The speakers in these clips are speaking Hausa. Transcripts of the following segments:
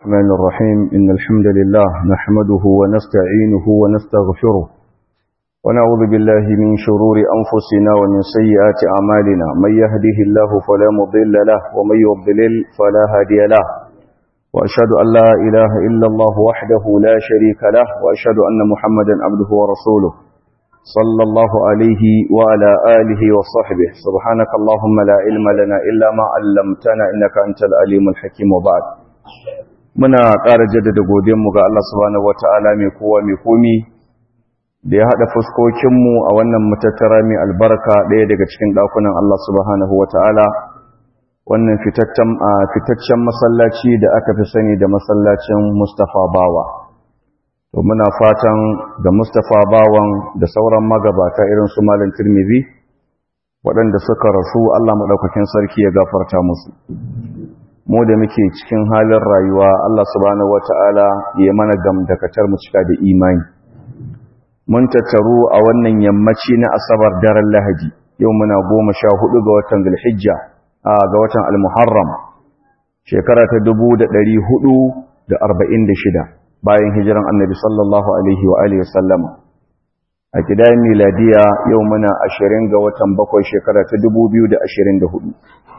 الرحمن الرحيم إن الحمد لله نحمده ونستعينه ونستغفره ونعوذ بالله من شرور أنفسنا ومن سيئات أعمالنا من يهده الله فلا مضل له ومن يضلل فلا هادي له وأشهد أن لا إله إلا الله وحده لا شريك له وأشهد أن محمدا عبده ورسوله صلى الله عليه وعلى آله وصحبه سبحانك اللهم لا علم لنا إلا ما علمتنا إنك أنت العليم الحكيم وبعد muna ƙara jaddada godiyanmu ga Allah subhanahu wata'ala mai kowa mai komi da ya haɗa fuskokinmu a wannan matattara mai albarka ɗaya daga cikin ɗakunan Allah subhanahu wata'ala wannan fitaccen masallaci da aka fi sani da masallacin Mustapha Bawa to muna fatan da Mustapha Bawan da sauran magabata irin su Malam Tirmidhi waɗanda suka rasu Allah maɗaukakin sarki ya gafarta musu mu da muke cikin halin rayuwa Allah subhanahu wata'ala ya mana gamdakatar mu cika da imani mun tattaru a wannan yammaci na asabar daren lahadi yau muna goma sha hudu ga watan zulhijja a ga watan almuharram shekara ta dubu da ɗari hudu da arba'in da shida bayan hijiran annabi sallallahu alaihi wa alihi wasallama a kidayen miladiya yau muna ashirin ga watan bakwai shekara ta dubu biyu da ashirin da hudu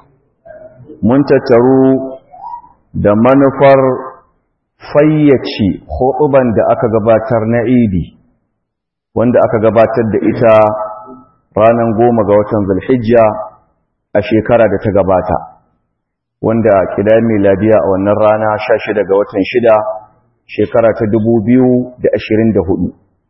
mun tattaru da manufar fayyace hutuban da aka gabatar na idi wanda aka gabatar da ita ranar goma ga watan zulhijja a shekara da ta gabata wanda kida miladiya a wannan rana sha shida ga watan shida shekara ta dubu biyu da ashirin da hudu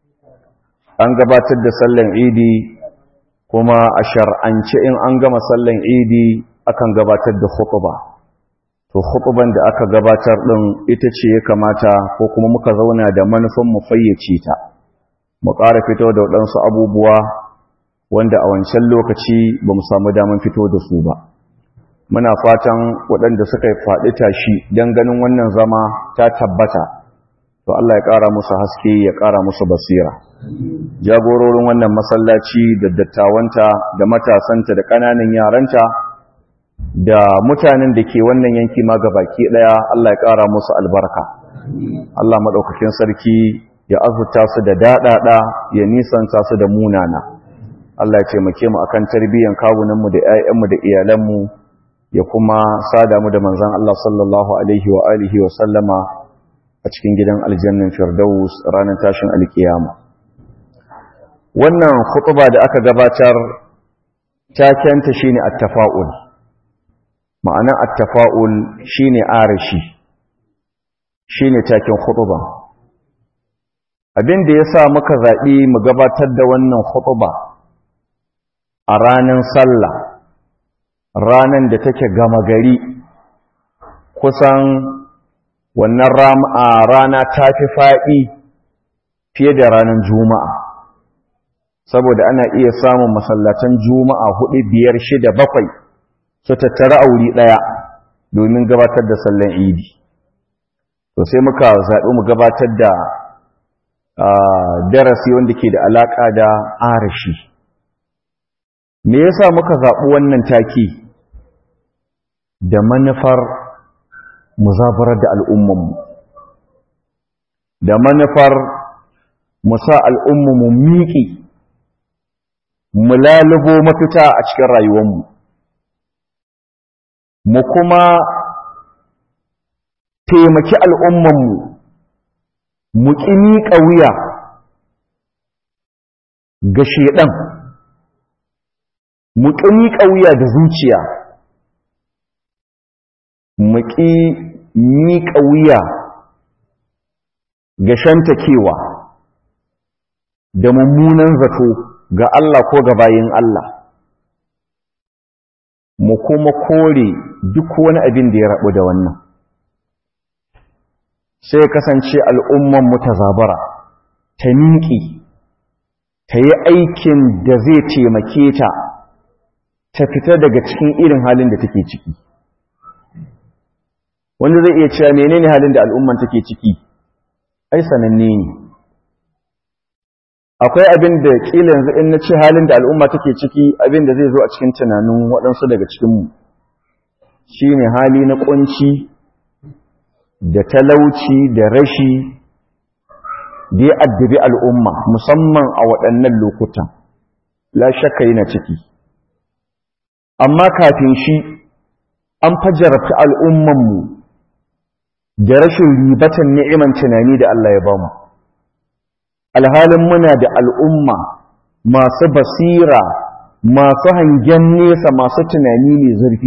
an gabatar da sallan idi kuma a shar'ance in an gama sallan idi akan gabatar da khutuba to khutuban da aka gabatar din ita ce ya kamata ko kuma muka zauna da manufan mu fayyace ta mu ƙara fito da waɗansu abubuwa wanda a wancan lokaci ba mu samu daman fito da su ba muna fatan waɗanda suka yi faɗi tashi don ganin wannan zama ta tabbata to Allah ya ƙara musu haske ya ƙara musu basira jagororin wannan masallaci da dattawanta da matasanta da ƙananan yaranta da mutanen da ke wannan yanki ma baki daya Allah ya ƙara musu albarka Allah maɗaukakin sarki ya azurta su da daɗaɗa ya nisanta su da munana Allah ya taimake mu akan tarbiyyan kawunanmu da ƴaƴanmu da iyalanmu ya kuma sada mu da manzon Allah sallallahu alaihi wa alihi wa sallama a cikin gidan aljannan firdaus ranar tashin alkiyama wannan khutba da aka gabatar takenta shine at-tafa'ul ma'ana attafa'ul shine arashi shine takin khutba abin da yasa muka zabi mu gabatar da wannan khutba a ranan sallah ranan da take gama gari kusan wannan rana ta fi faɗi fiye da ranar juma'a saboda ana iya samun masallatan juma'a hudu biyar shida bakwai su tattara a wuri ɗaya domin gabatar da sallan idi to sai muka zaɓi mu gabatar da darasi wanda ke da alaƙa da arashi me yasa muka zaɓi wannan taki da manufar muzabarar da al'ummanmu da manufar musa al'ummanmu miƙi mu lalubo mafita a cikin rayuwanmu mu kuma taimaki al'ummanmu mu ƙini ƙauya ga shaiɗan mu ƙini ƙauya da zuciya mu ƙi miƙa wuya ga shantakewa da mummunan zato ga Allah ko ga bayin Allah mu kuma kore duk wani abin da ya rabu da wannan sai kasance al'umman mu ta zabara ta miƙi ta yi aikin da zai taimake ta ta fita daga cikin irin halin da take ciki wanda zai iya cewa menene halin da al'umman take ciki ai sananne ne akwai abin da kila yanzu in na ce halin da al'umma take ciki abin da zai zo a cikin tunanin waɗansu daga cikinmu shi ne hali na ƙunci da talauci da rashi da ya addabi al'umma musamman a waɗannan lokutan la shakka yana ciki amma kafin shi an fajarta al'ummanmu da rashin ribatan ni'iman tunani da Allah ya bamu alhalin muna da al'umma masu basira masu hangen nesa masu tunani mai zurfi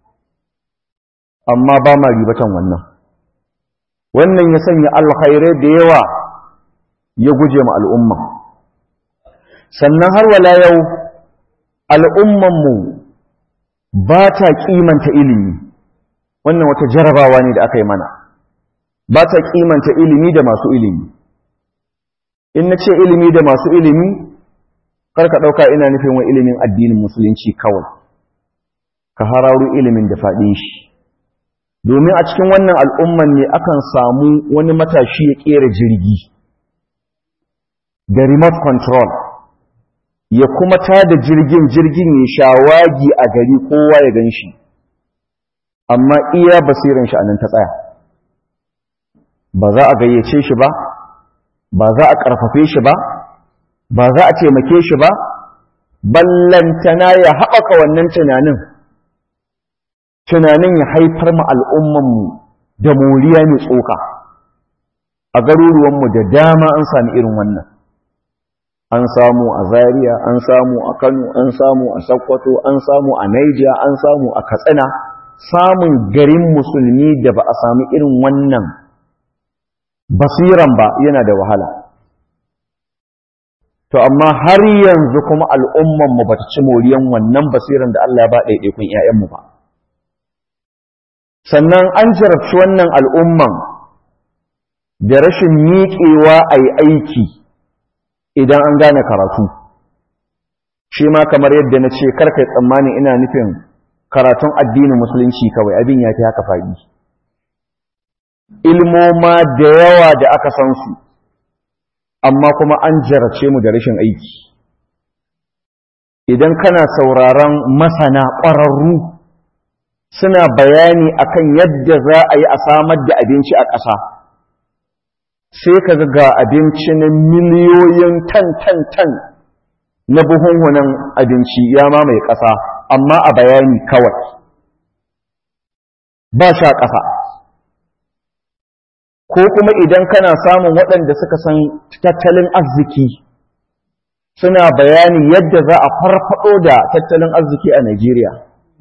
amma ba ma ribatan wannan wannan ya sanya alkhairai da yawa ya guje ma al'umma sannan har wala yau al'ummanmu ba ta kimanta ilimi wannan wata jarabawa ne da aka yi mana ba ta kimanta ilimi da masu ilimi in na ce ilimi da masu ilimi karka ɗauka ina nufin wa ilimin addinin musulunci kawai ka hararu ilimin da faɗin shi domin a cikin wannan al'umman ne akan samu wani matashi ya ƙera jirgi da remote control ya kuma tada jirgin jirgin ya shawagi a gari kowa ya gan shi amma iya basirin shi a nan ta tsaya ba za a gayyace shi ba ba za a ƙarfafe shi ba ba za a taimake shi ba ballantana ya haɓaka wannan tunanin tunanin ya haifar ma al'ummanmu da moriya mai tsoka a garuruwanmu da dama an sami irin wannan an samu a Zaria, an samu a Kano, an samu a Sokoto, an samu a Niger, an samu a Katsina, samun garin musulmi da ba a sami irin wannan basiran ba yana da wahala. To, amma har yanzu kuma al'ummanmu ba ta ci moriyan wannan basiran da Allah ba ɗaiɗaikun ‘ya'yanmu ba. Sannan an jarabci wannan al'umman da rashin miƙewa a yi aiki. idan an gane karatu shi ma kamar yadda na ce karkai tsammani ina nufin karatun addinin musulunci kawai abin ya fi haka faɗi ilmoma da yawa da aka san su amma kuma an jarace mu da rashin aiki idan kana sauraron masana ƙwararru suna bayani akan yadda za a yi a samar da abinci a ƙasa sai ka ga abinci na miliyoyin tan tan tan na buhunhunan abinci ya mamaye ƙasa amma a bayani kawai ba sha ƙasa ko kuma idan kana samun waɗanda suka san tattalin arziki suna bayani yadda za a farfado da tattalin arziki a Najeriya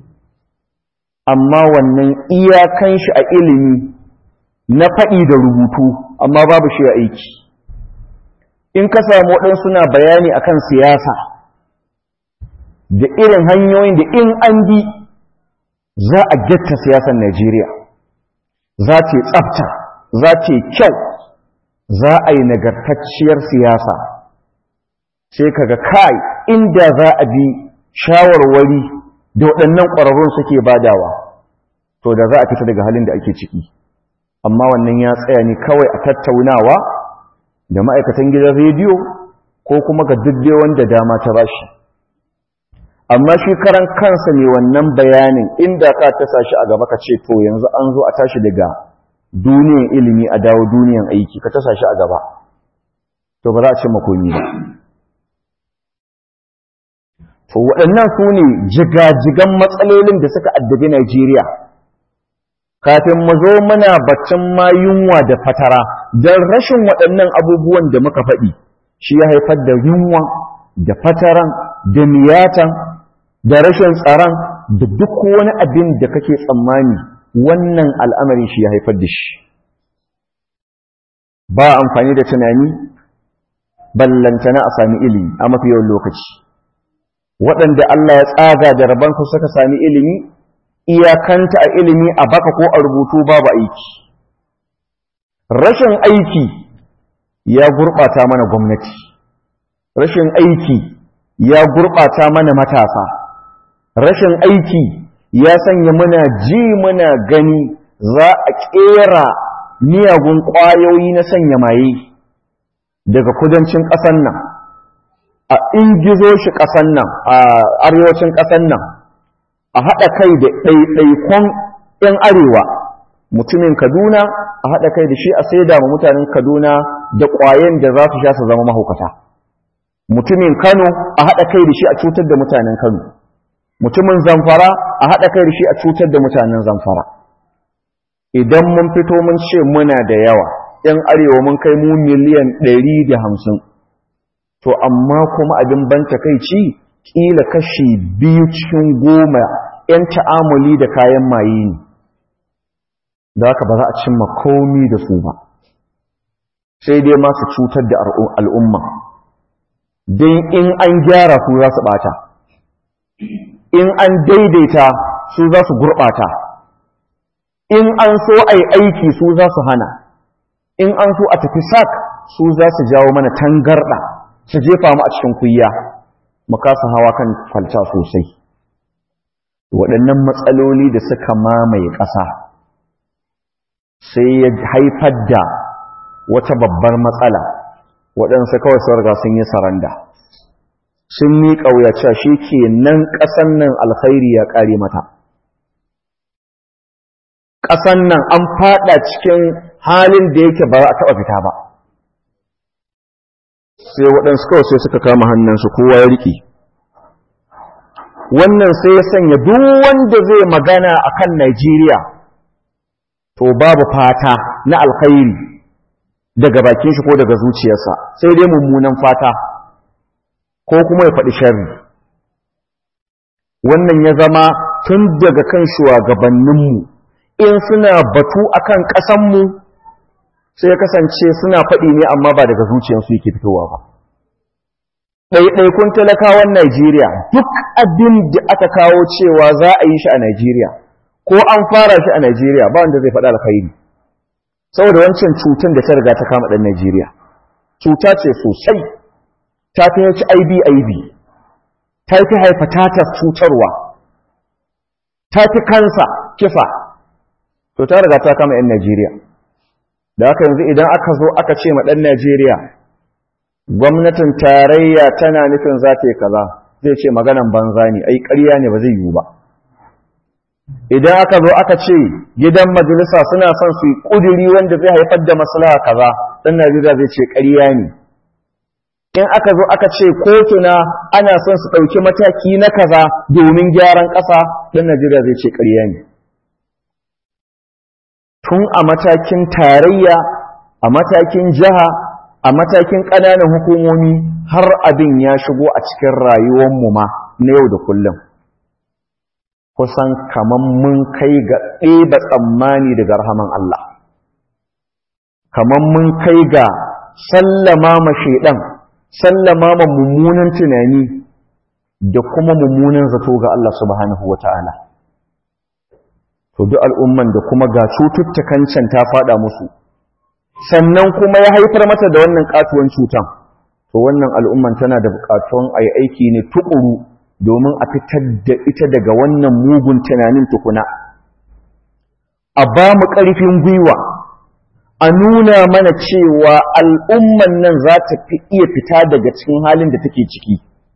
amma wannan iyakan shi a ilimi na faɗi da rubutu amma babu shi a aiki in ka samu waɗansu suna bayani akan siyasa da irin hanyoyin da in an bi za a getta siyasar Najeriya za ta yi tsafta za ta yi kyau za a yi nagartacciyar siyasa sai kaga kai inda za a bi shawarwari da waɗannan ƙwararrun suke badawa to da za a fita daga halin da ake ciki amma wannan ya tsaya ne kawai a tattaunawa da ma'aikatan gidan rediyo ko kuma ga dubbe wanda dama ta bashi amma shi karan kansa ne wannan bayanin inda ka tasa shi a gaba ka ce to yanzu an zo a tashi daga duniyan ilimi a dawo duniyan aiki ka tasa shi a gaba to ba za a ce makomi ba to waɗannan su ne jigajigan matsalolin da suka addabi Najeriya kafin mu zo muna baccin ma yunwa da fatara don rashin waɗannan abubuwan da muka faɗi shi ya haifar da yunwa da fataran da miyatan da rashin tsaron da duk wani abin da kake tsammani wannan al'amarin shi ya haifar da shi ba amfani da tunani ballantana a sami ilimi a mafi yawan lokaci waɗanda Allah ya tsaga da rabansu suka sami ilimi iyakanta a ilimi a baka ko a rubutu babu aiki rashin aiki ya gurɓata mana gwamnati rashin aiki ya gurɓata mana matasa rashin aiki ya sanya muna ji muna gani za a ƙera miyagun ƙwayoyi na sanya maye daga kudancin ƙasan nan a ingizo shi ƙasan nan a arewacin ƙasan nan a haɗa kai da ɗaiɗaikon ‘yan arewa mutumin kaduna a haɗa kai da shi a saida ma mutanen kaduna da ƙwayen da za su sha su zama mahaukata mutumin kano a haɗa kai da shi a cutar da mutanen kano mutumin zamfara a haɗa kai da shi a cutar da mutanen zamfara idan mun fito mun ce muna da yawa ‘yan arewa mun kai mu miliyan ɗari da hamsin to amma kuma abin ban takaici ƙila kashi biyu cikin goma ‘yan ta'amuli da kayan maye ne da haka ba za a cimma komi da su ba sai dai masu cutar da al'umma don in an gyara su za su ɓata in an daidaita su za su gurɓata in an so a yi aiki su za su hana in an so a tafi sak su za su jawo mana tangarɗa su jefa mu a cikin kuyya mu kasa hawa kan kwalta sosai waɗannan matsaloli da suka mamaye ƙasa sai ya haifar da wata babbar matsala waɗansu kawai sun riga sun yi saranda sun miƙa wuyace shi ke nan ƙasan nan alkhairi ya ƙare mata ƙasan nan an faɗa cikin halin da yake ba a taɓa fita ba sai waɗansu kawai sai suka kama hannunsu kowa ya riƙe wannan sai ya sanya duk wanda zai magana a kan Najeriya to babu fata na alkhairi daga bakin shi ko daga zuciyarsa sai dai mummunan fata ko kuma ya faɗi sharri wannan ya zama tun daga kan shugabanninmu in suna batu akan ƙasanmu sai ya kasance suna faɗi ne amma ba daga zuciyarsu yake fitowa ba ɗaiɗaikun talakawan Najeriya duk abin da aka kawo cewa za a yi shi a Najeriya ko an fara shi a Najeriya ba wanda zai faɗa alkhairi saboda wancan cutar da ta riga ta kama ɗan Najeriya cuta ce sosai ta fi HIV IB ta fi hepatitis cutarwa ta fi kansa kisa to ta riga ta kama 'yan Najeriya da haka yanzu idan aka zo aka ce ma ɗan Najeriya gwamnatin tarayya tana nufin za ta yi kaza zai ce maganan banza ne ai ƙarya ne ba zai yiwu ba idan aka zo aka ce gidan majalisa suna son su yi ƙuduri wanda zai haifar da maslaha kaza ɗan Najeriya zai ce ƙarya ne in aka zo aka ce kotuna ana son su ɗauki mataki na kaza domin gyaran ƙasa ɗan Najeriya zai ce ƙarya ne tun a matakin tarayya a matakin jiha a matakin ƙananan hukumomi har abin ya shigo a cikin rayuwanmu ma na yau da kullum kusan kaman mun kai ga ɗeba tsammani daga rahaman Allah kaman mun kai ga sallama ma shaidan sallama ma mummunan tunani da kuma mummunan zato ga Allah subhanahu wa ta'ala to duk al'umman da kuma ga cututtukan can ta fada musu sannan kuma ya haifar mata da wannan katuwan cutan to wannan al'umman tana da bukatuwan a yi aiki ne tukuru domin a fitar da ita daga wannan mugun tunanin tukuna a ba mu ƙarfin gwiwa a nuna mana cewa al'umman nan za ta iya fita daga cikin halin da take ciki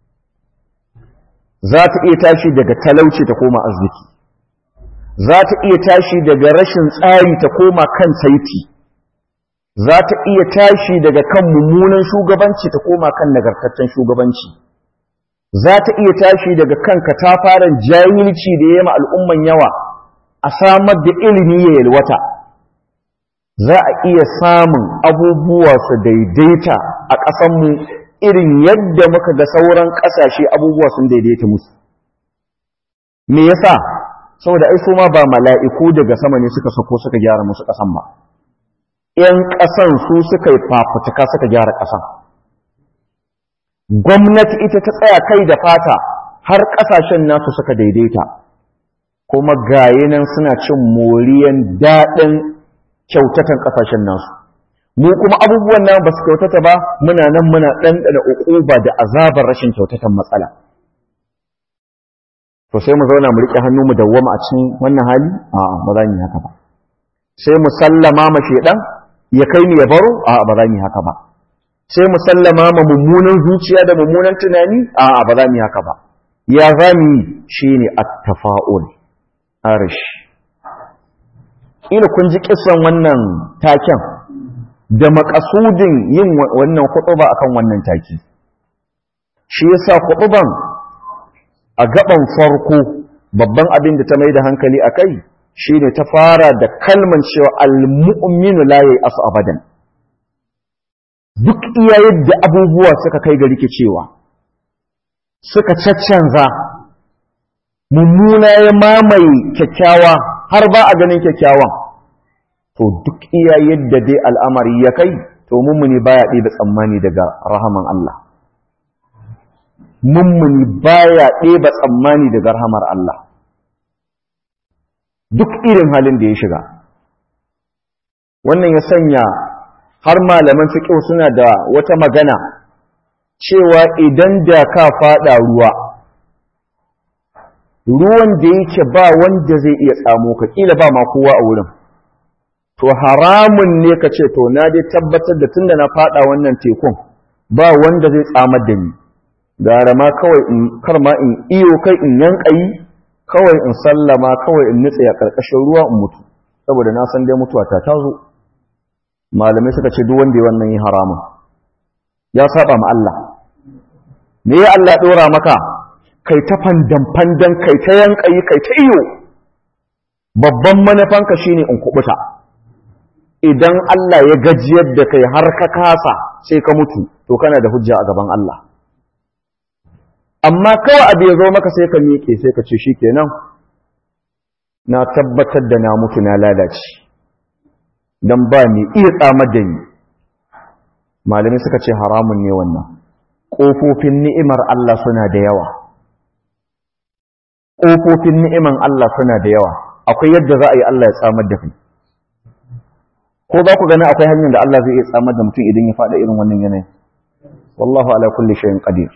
za ta iya tashi daga talauci ta koma arziki za ta iya tashi daga rashin tsari ta koma kan saiti za ta iya tashi daga kan mummunan shugabanci ta koma kan nagartaccen shugabanci za ta iya tashi daga kan katafaren jahilci da ya yi al'umman yawa a samar da ilimi ya yalwata za a iya samun abubuwa su daidaita a ƙasanmu irin yadda muka ga sauran ƙasashe abubuwa sun daidaita musu me yasa saboda ai su ma ba mala'iku daga sama ne suka sako suka gyara musu ƙasan ba ‘yan ƙasan su suka yi fafutuka suka gyara ƙasan gwamnati ita ta tsaya kai da fata har ƙasashen nasu suka daidaita kuma gaye nan suna cin moriyan daɗin kyautatan ƙasashen nasu mu kuma abubuwan nan ba su kyautata ba muna nan muna ɗanɗana uquba da azabar rashin kyautatan matsala to sai mu zauna mu riƙe hannu mu dawwama a cikin wannan hali a'a ba za mu yi haka ba sai mu sallama ma shedan ya kai mu ya baro a'a ba za mu yi haka ba sai mu sallama ma mummunan zuciya da mummunan tunani a'a ba za mu yi haka ba ya za mu yi shine at-tafa'ul arish ila kun ji kisan wannan taken da makasudin yin wannan hutuba akan wannan taki shi yasa hutuban a gaban farko babban abin da ta mai da hankali akai shine ta fara da kalman cewa al-mu'minu la ya'asu abadan duk iya yadda abubuwa suka kai ga rikicewa suka caccanza mummuna ya mamaye kyakkyawa har ba a ganin kyakkyawan to duk iya yadda dai al'amari ya kai to mummuni baya ɗebe tsammani daga rahaman Allah mummuni baya ɗeba tsammani daga rahamar Allah duk irin halin da ya shiga wannan ya sanya har malaman fiqh suna da wata magana cewa idan da ka fada ruwa ruwan da yake ba wanda zai iya tsamo ka kila ba ma kowa a wurin to haramun ne ka ce to na dai tabbatar da tunda na fada wannan tekun ba wanda zai tsamar da ni gara ma kawai in kar ma in iyo kai in yankayi kawai in sallama kawai in nutse a karkashin ruwa in mutu saboda na san dai mutuwa ta tazo malamai suka ce duk wanda ya wannan yi haramun ya saba ma Allah me ya Allah dora maka kai ta fandan fandan kai ta yankayi kai ta iyo babban manufanka shine in kubuta idan Allah ya gajiyar da kai har ka kasa sai ka mutu to kana da hujja a gaban Allah amma kawai abu ya zo maka sai ka miƙe sai ka ce shikenan na tabbatar da na mutu na lalace dan ba ni iya tsamar da ni malamai suka ce haramun ne wannan ƙofofin ni'imar Allah suna da yawa ƙofofin ni'iman Allah suna da yawa akwai yadda za a yi Allah ya tsamar da kai ko za ku gani akwai hanyar da Allah zai iya tsamar da mutum idan ya faɗa irin wannan yanayin wallahu ala kulli shay'in qadir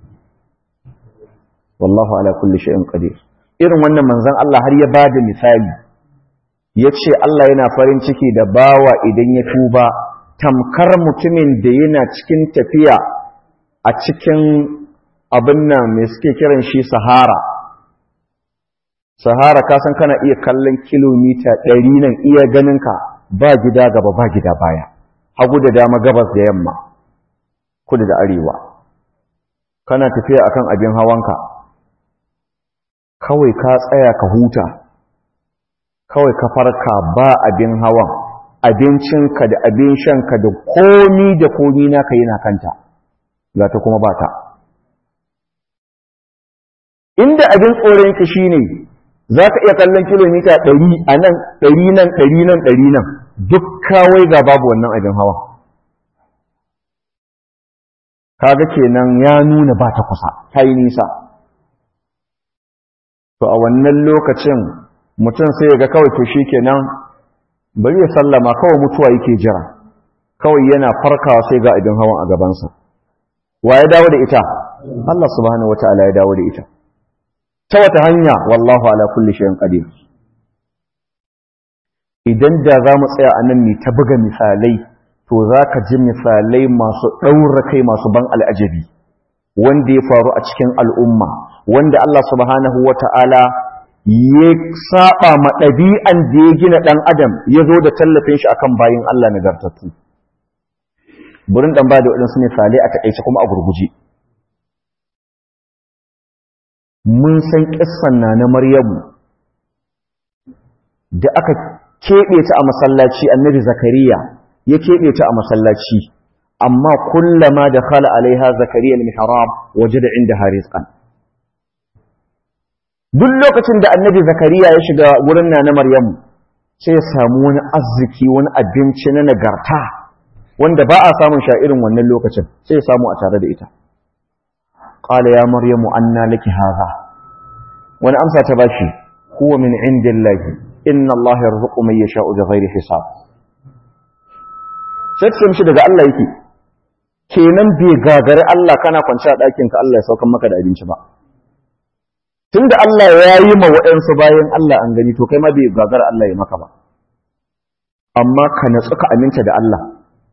wallahu ala kulli shay'in qadir irin wannan manzon Allah har ya bada misali yace Allah yana farin ciki da bawa idan ya tuba tamkar mutumin da yana cikin tafiya a cikin abin nan me suke kiran shi sahara sahara ka san kana iya kallon kilomita ɗari nan iya ganinka ba gida gaba ba gida baya hagu da dama gabas da yamma kudu da arewa kana tafiya akan abin hawanka kawai ka tsaya ka huta kawai ka farka ba abin hawan abincinka da abin shanka da komi da komi naka yana kanta ga ta kuma ba ta inda abin tsoronka shi ne za ka iya kallon kilomita ɗari a nan ɗari nan ɗari nan ɗari nan duk kawai ga babu wannan abin hawa kaga kenan ya nuna ba ta kusa ta yi nisa to a wannan lokacin mutum sai ya ga kawai to shi kenan bari ya sallama kawai mutuwa yake jira kawai yana farkawa sai ga abin hawan a gabansa wa ya dawo da ita Allah subhanahu wataala ya dawo da ita ta wata hanya wallahu ala kulli shay'in qadir idan da za mu tsaya a nan ne ta buga misalai to za ka ji misalai masu ɗaura kai masu ban al'ajabi wanda ya faru a cikin al'umma wanda Allah subhanahu wa ta'ala ya saba ma ɗabi'an da ya gina ɗan adam ya zo da tallafin shi akan bayin Allah nagartattu burin ɗan ba da waɗansu misalai a taƙaice kuma a gurguje mun san ƙissan na na maryamu da aka keɓe ta a masallaci annabi zakariya ya keɓe ta a masallaci amma kullama da khala alaiha zakariya al-mihrab wajada inda harizqan duk lokacin da annabi zakariya ya shiga wurin na na maryamu sai ya samu wani arziki wani abinci na nagarta wanda ba a samun sha irin wannan lokacin sai ya samu a tare da ita qala ya maryamu anna laki hadha wani amsa ta bashi huwa min indillahi inna Allah yarzuqu man yasha'u bighairi hisab sai ce mishi daga Allah yake kenan bai gagari Allah kana kwance a ɗakin ka Allah ya saukan maka da abinci ba tunda Allah ya yi ma waɗansu bayan Allah an gani to kai ma bai gagara Allah ya maka ba amma ka natsu ka aminta da Allah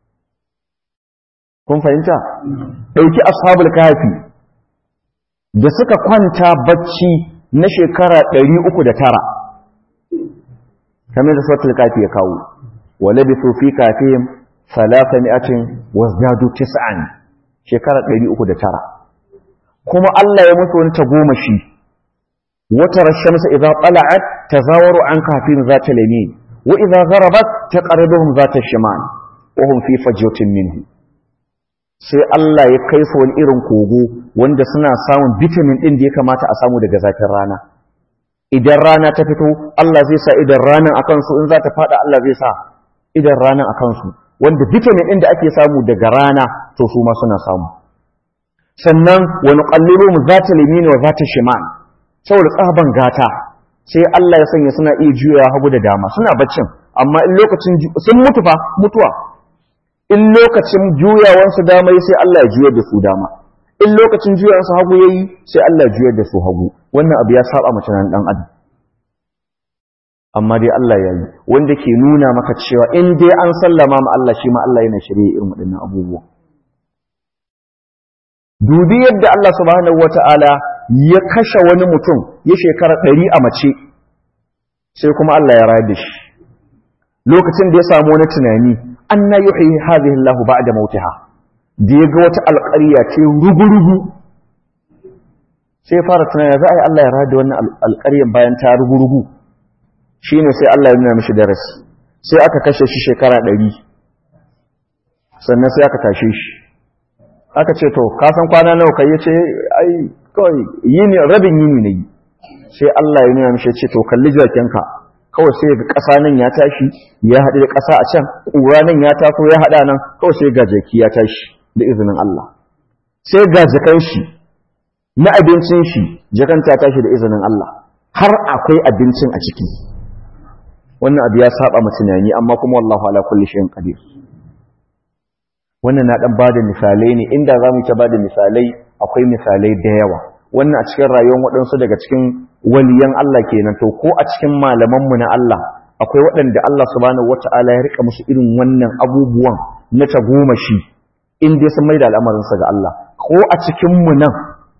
kun fahimta ɗauki ashabul kafi da suka kwanta bacci na shekara ɗari uku da tara kamar da suratul kafi ya kawo wa labithu fi kafihim thalathami'atin wazdadu tis'an shekara 309 kuma Allah ya musu wani tagomashi wata rashamsa idza tala'at tazawaru an kafin zata lamin wa idza gharabat taqribuhum zata shimal wa hum fi fajwatin minhu sai Allah ya kai su wani irin kogo wanda suna samun vitamin din da ya kamata a samu daga zafin rana idan rana ta fito Allah zai sa idan ranan akan su in za ta fada Allah zai sa idan ranan akan su wanda vitamin din da ake samu daga rana to su ma suna samu sannan wa nuqallibuhum zata yamin wa zata shimal saboda tsaban gata sai Allah ya sanya suna iya juyawa hagu da dama suna baccin amma in lokacin sun mutu fa mutuwa in lokacin juyawansu dama sai Allah ya juyar da su dama in lokacin juyawansu hagu yayi sai Allah ya juyar da su hagu wannan abu ya saba mace nan dan adam amma dai Allah ya yi wanda ke nuna maka cewa in dai an sallama ma Allah shi ma Allah yana shirye irin waɗannan abubuwa dubi yadda Allah subhanahu wata'ala ya kashe wani mutum ya shekara ɗari a mace sai kuma Allah ya rayar da shi lokacin da ya samu wani tunani an na yi hadhihi Allah ba'da mautiha da ya ga wata alƙarya ce rugurugu sai fara tunani za a yi Allah ya rayar da wannan alƙaryan bayan ta rugurugu shine sai Allah ya nuna mishi darasi sai aka kashe shi shekara ɗari sannan sai aka tashe shi aka ce to ka san kwana nawa kai yace ai kawai yini rabin yini ne sai Allah ya nuna mishi ce to kalli jakenka kawai sai ga ƙasa nan ya tashi ya haɗu da ƙasa a can ƙura nan ya taso ya haɗa nan kawai sai ga jaki ya tashi da izinin Allah sai ga jakan shi na abincin shi jakan ta tashi da izinin Allah har akwai abincin a ciki wannan abu ya saba mu tunani amma kuma wallahu ala kulli shay'in qadir wannan na dan bada misalai ne inda zamu ta bada misalai akwai misalai da yawa wannan a cikin rayuwar waɗansu daga cikin waliyan Allah kenan to ko a cikin malamanmu na Allah akwai waɗanda Allah subhanahu wata'ala ya rika musu irin wannan abubuwan na tagomashi in dai sun maida al'amarinsa ga Allah ko a cikin mu nan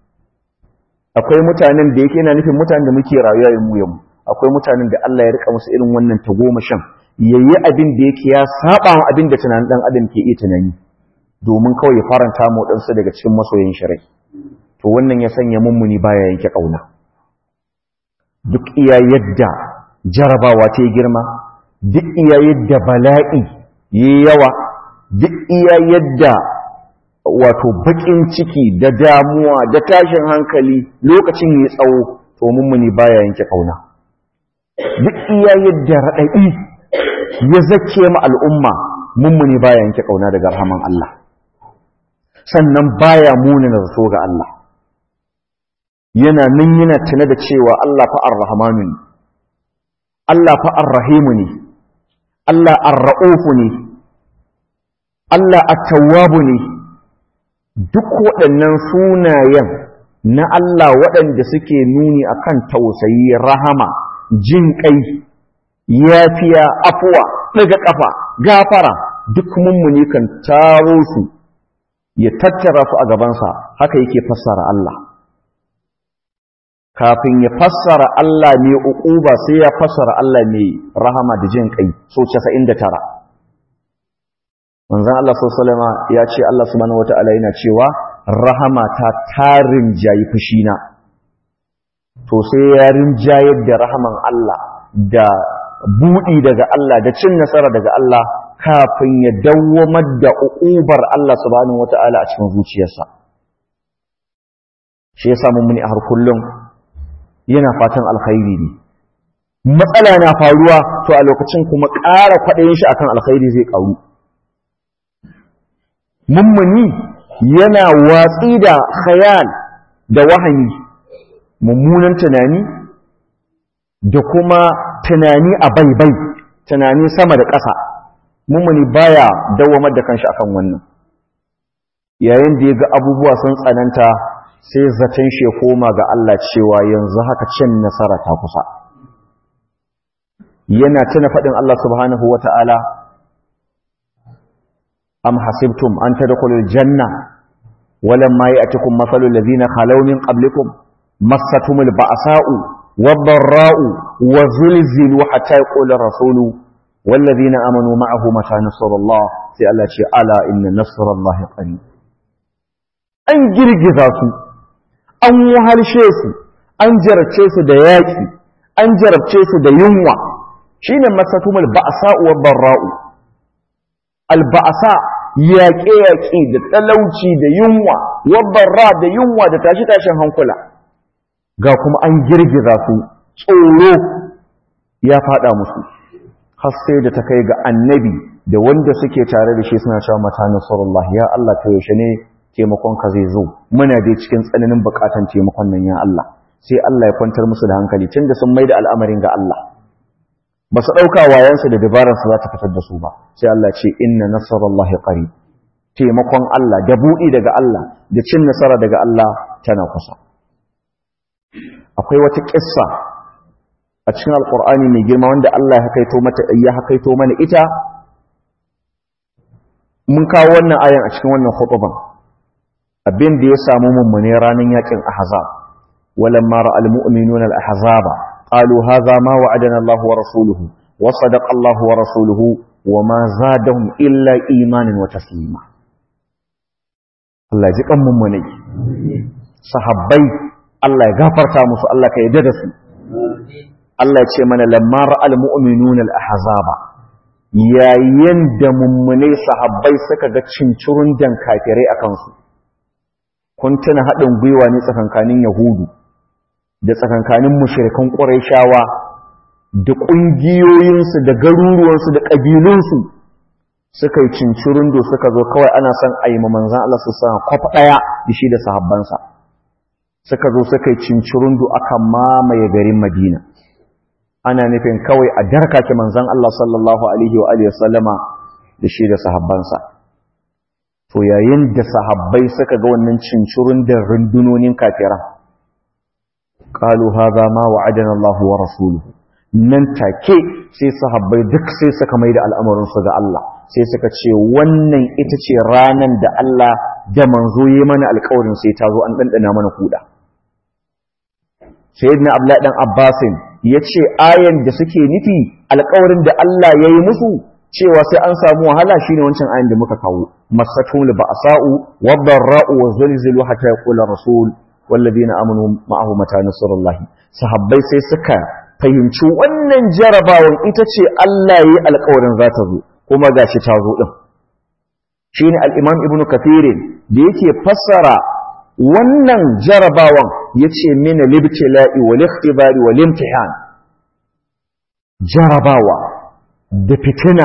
akwai mutanen da yake yana nufin mutanen da muke rayuwa yin mu yamu akwai mutanen da Allah ya rika musu irin wannan tagomashin yayi abin da yake ya saba wa abin da tunanin dan adam ke iya tunani domin kawai ya faranta mu waɗansu daga cikin masoyin shirai to wannan ya sanya mummuni baya yanke kauna duk iya yadda jarabawa ta yi girma duk iya yadda bala'i yi yawa duk iya yadda wato bakin ciki da damuwa da tashin hankali lokacin ya tsawo to mummuni baya yanke kauna duk iya yadda raɗaɗi ya zake ma al'umma mummuni baya yanke kauna daga rahaman Allah sannan baya munana zato ga Allah yana nan yana tuna da cewa Allah fa ar-rahmanu ne Allah fa ar-rahimu ne Allah ar-ra'ufu ne Allah at-tawwabu ne duk waɗannan sunayen na Allah waɗanda suke nuni akan tausayi rahama jin kai yafiya afuwa daga kafa gafara duk mummuni kan taro su ya tattara su a gabansa haka yake fassara Allah kafin ya fassara Allah mai uquba sai ya fassara Allah mai rahama da jin kai so 99 manzon Allah sallallahu ya ce Allah subhanahu wataala yana cewa rahama ta tarin jayi fushina to sai ya rinjayar da rahaman Allah da budi daga Allah da cin nasara daga Allah kafin ya dawwamar da uqubar Allah subhanahu wataala a cikin zuciyarsa shi yasa mun muni a har kullum yana fatan alkhairi ne matsala na faruwa to a lokacin kuma ƙara kwaɗayin shi akan alkhairi zai ƙaru mummuni yana watsi da khayal da wahani mummunan tunani da kuma tunani a baibai tunani sama da ƙasa mummuni baya dawamar da kanshi akan wannan yayin da ya ga abubuwa sun tsananta sai zaton shi ya koma ga Allah cewa yanzu haka cin nasara ta kusa yana tuna faɗin Allah subhanahu wa ta'ala am hasibtum an tadkhulul janna walamma ya'tikum mathalul ladhina khalaw min qablikum massatumul ba'sa'u wad-dharra'u wa zulzilu hatta yaqula rasulu والذين آمنوا معه متى نصر الله sai Allah ce ala inna nasrallahi qarib an girgiza su an wahalshe su an jarabce su da yaki an jarabce su da yunwa shine masatumul ba'sa wa barra'u al ba'sa yaƙe yaƙe da talauci da yunwa wa barra da yunwa da tashi tashin hankula ga kuma an girgiza su tsoro ya fada musu har sai da ta kai ga annabi da wanda suke tare da shi suna cewa mata nasarullah ya Allah ta yaushe ne taimakon ka zai zo muna dai cikin tsananin bukatan taimakon nan ya Allah sai Allah ya kwantar musu da hankali tunda sun maida al'amarin ga Allah ba su dauka wayansu da dabarar su za ta fitar da su ba sai Allah ce inna nasarallahi qarib taimakon Allah da buɗi daga Allah da cin nasara daga Allah tana kusa akwai wata kissa a cikin alkur'ani mai girma wanda Allah ya hakaito mata ya hakaito mana ita mun kawo wannan ayan a cikin wannan khutban abin da ya samu mummune ranar yakin ahzab walamma ra'al mu'minuna al-ahzaba qalu hadha ma wa'adana Allah wa rasuluhu wa sadaqa Allah wa rasuluhu wa ma zadahum illa imanan wa taslima Allah ji kan mummune sahabbai Allah ya gafarta musu Allah ka yarda da su Allah ce mana lamma ra'al mu'minuna al-ahzaba yayin da mummune sahabbai suka ga cincirun dan kafirai akan su kun tuna hadin gwiwa ne tsakankanin yahudu da tsakankanin mushrikan quraishawa da kungiyoyinsu da garuruwansu da kabilunsu suka yi cincirun do suka zo kawai ana son ayi manzon Allah su san kwafa daya da shi da sahabbansa suka zo suka yi cincirun do aka mamaye garin Madina ana nufin kawai a darkake manzan Allah sallallahu Alaihi wa Alaihi wasallama da shi da sahabbansa. To yayin da sahabbai suka ga wannan cincirun da rundunonin kafiran, ƙalu haza ma wa adana Allah wa rasuluhu. Nan take sai sahabbai duk sai suka mai da al'amuransu ga Allah, sai suka ce wannan ita ce ranar da Allah da manzo yi mana alkawarin sai ta zo an ɗanɗana mana kuɗa. Sayyidina Abdullahi ɗan Abbasin ya ce ayan da suke nufi alkawarin da Allah ya yi musu cewa sai an samu wahala shi ne wancan ayan da muka kawo masatun li ba'sa'u wa darra'u wa zulzilu hatta yaqula rasul walladina amanu ma'ahu mata nasrullahi sahabbai sai suka fahimci wannan jarabawan ita ce Allah yayi alkawarin za ta zo kuma gashi ta zo din shine al-imam ibnu kathir da yake fassara wannan jarabawan ya ce mina libtila'i wal ikhtibari wal imtihan jarabawa da fitina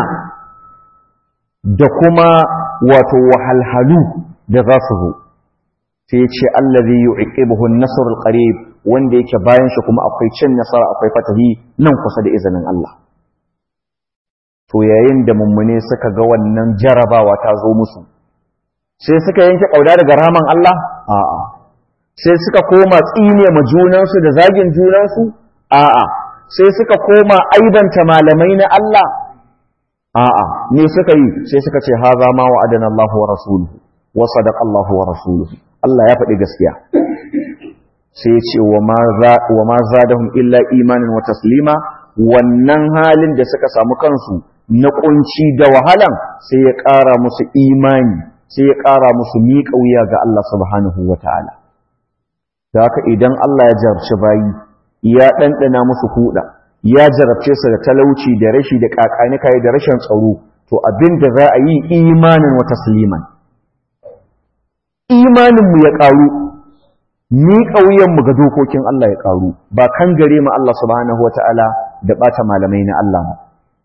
da kuma wato wahalhalu da za su zo sai ya ce allazi yu'iqibuhu an-nasr al-qarib wanda yake bayan shi kuma akwai cin nasara akwai fatahi nan kusa da izinin Allah to yayin da mummune suka ga wannan jarabawa ta zo musu sai suka yanke kauda daga rahaman Allah a'a sai suka koma tsine ma junansu da zagin junansu a'a sai suka koma aibanta malamai na Allah a'a ne suka yi sai suka ce haza ma wa'adana Allah wa rasuluhu wa sadaqa Allah wa rasuluhu Allah ya faɗi gaskiya sai ya ce wa ma zadahum illa imanin wa taslima wannan halin da suka samu kansu na kunci da wahalan sai ya ƙara musu imani sai ya ƙara musu miƙa wuya ga Allah subhanahu wa ta'ala da haka idan Allah ya jarabci bayi ya ɗanɗana musu kuɗa ya jarabce su da talauci da rashi da ƙaƙanika da rashin tsaro to abin da za a yi imanin wa tasliman imaninmu ya ƙaru miƙa wuyanmu ga dokokin Allah ya ƙaru ba kan gare mu Allah subhanahu wa ta'ala da ɓata malamai na Allah ba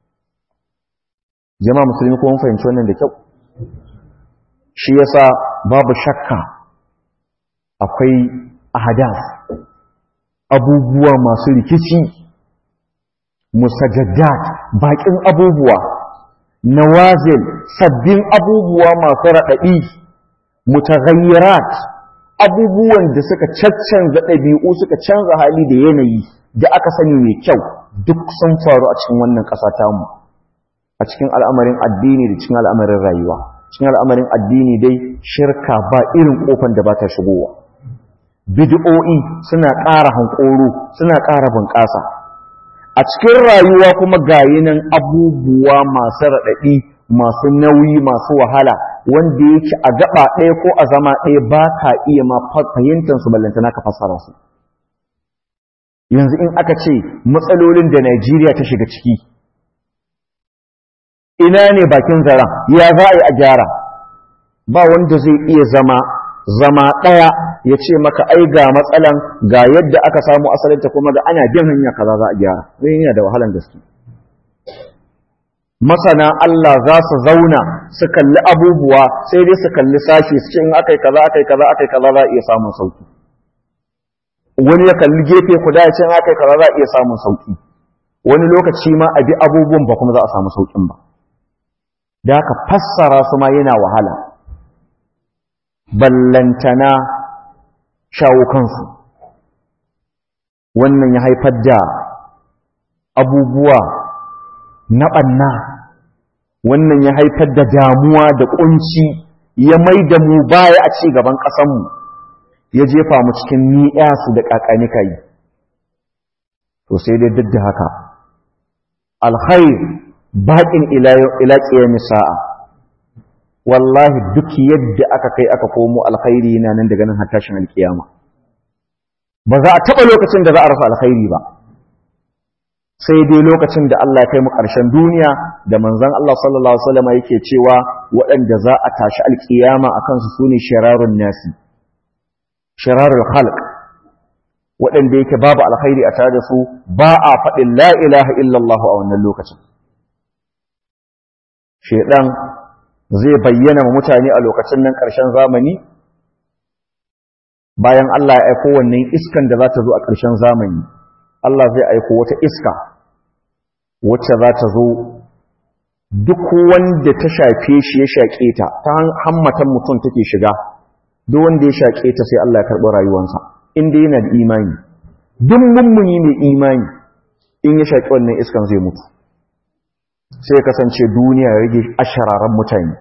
jama'a musulmi ko mun fahimci wannan da kyau shi yasa babu shakka akwai ahadas abubuwa masu rikici musajaddat bakin abubuwa nawazil sabbin abubuwa masu raɗaɗi mutaghayyirat abubuwan da suka caccanza ɗabi'u suka canza hali da yanayi da aka sani mai kyau duk sun faru a cikin wannan ƙasa tamu a cikin al'amarin addini da cikin al'amarin rayuwa cikin al'amarin addini dai shirka ba irin ƙofan da ba ta shigowa bid'o'i suna ƙara hankoro suna ƙara bunƙasa a cikin rayuwa kuma gayinan abubuwa masu raɗaɗi masu nauyi masu wahala wanda yake a gaba ɗaya ko a zama ɗaya ba ka iya ma fahimtar su ballantana ka fassara su yanzu in aka ce matsalolin da Najeriya ta shiga ciki ina ne bakin zaren ya za a yi a gyara ba wanda zai iya zama zama ɗaya ya ce maka ai ga matsalan ga yadda aka samu asalinta kuma ga ana bin hanya kaza za a gyara zai yana da wahalan gaske masana Allah za su zauna su kalli abubuwa sai dai su kalli sashi su ce in aka yi kaza aka yi kaza aka yi kaza za a iya samun sauki wani ya kalli gefe kuda ya ce in aka yi kaza za a iya samun sauki wani lokaci ma a bi abubuwan ba kuma za a samu saukin ba da aka fassara su ma yana wahala ballantana shawo kansu wannan ya haifar da abubuwa na ɓanna wannan ya haifar da damuwa da ƙunci ya mai da mu baya a ci gaban ƙasanmu ya jefa mu cikin ni'yasu da ƙaƙanika yi to sai dai duk da haka alkhair baƙin ila ƙiyami sa'a wallahi duk yadda aka kai aka komo alkhairi na nan daga nan har tashin alkiyama ba za a taɓa lokacin da za a rasa alkhairi ba sai dai lokacin da Allah ya kai mu ƙarshen duniya da manzon Allah sallallahu alaihi wasallam yake cewa waɗanda za a tashi alkiyama akan su sune shirarun nasi shirarul khalq waɗanda yake babu alkhairi a tare da su ba a faɗin la ilaha illallah a wannan lokacin shedan zai bayyana wa mutane a lokacin nan ƙarshen zamani bayan Allah ya aiko wannan iskan da za ta zo a ƙarshen zamani Allah zai aiko wata iska wacce za ta zo duk wanda ta shafe shi ya shaƙe ta ta hammatan mutum take shiga duk wanda ya shaƙe ta sai Allah ya karɓi rayuwarsa inda yana da imani duk mummuni mai imani in ya shaƙi wannan iskan zai mutu sai ya kasance duniya ya rage ashararan mutane